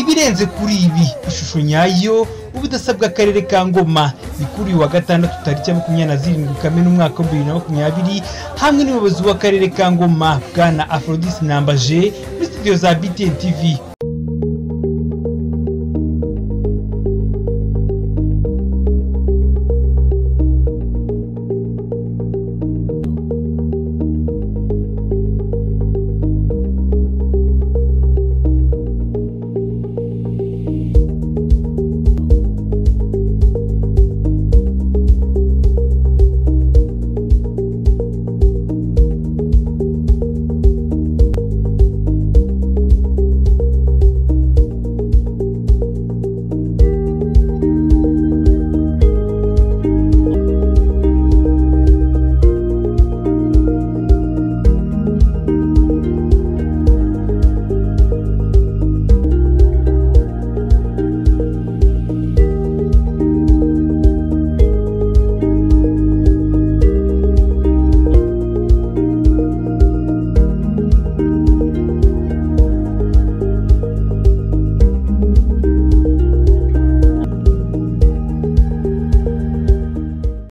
ibirenze kuri ibi ishusho nyayo ubudasabwa akarere ka ngoma ni kuri uyu wa gatandatu tariki ya makumyabiri na zirindwi kamena umwaka wa bibiri na makumyabiri hamwe n'ubuyobozi w'akarere ka ngoma bwana afrodis nambaje muri studio za btn tv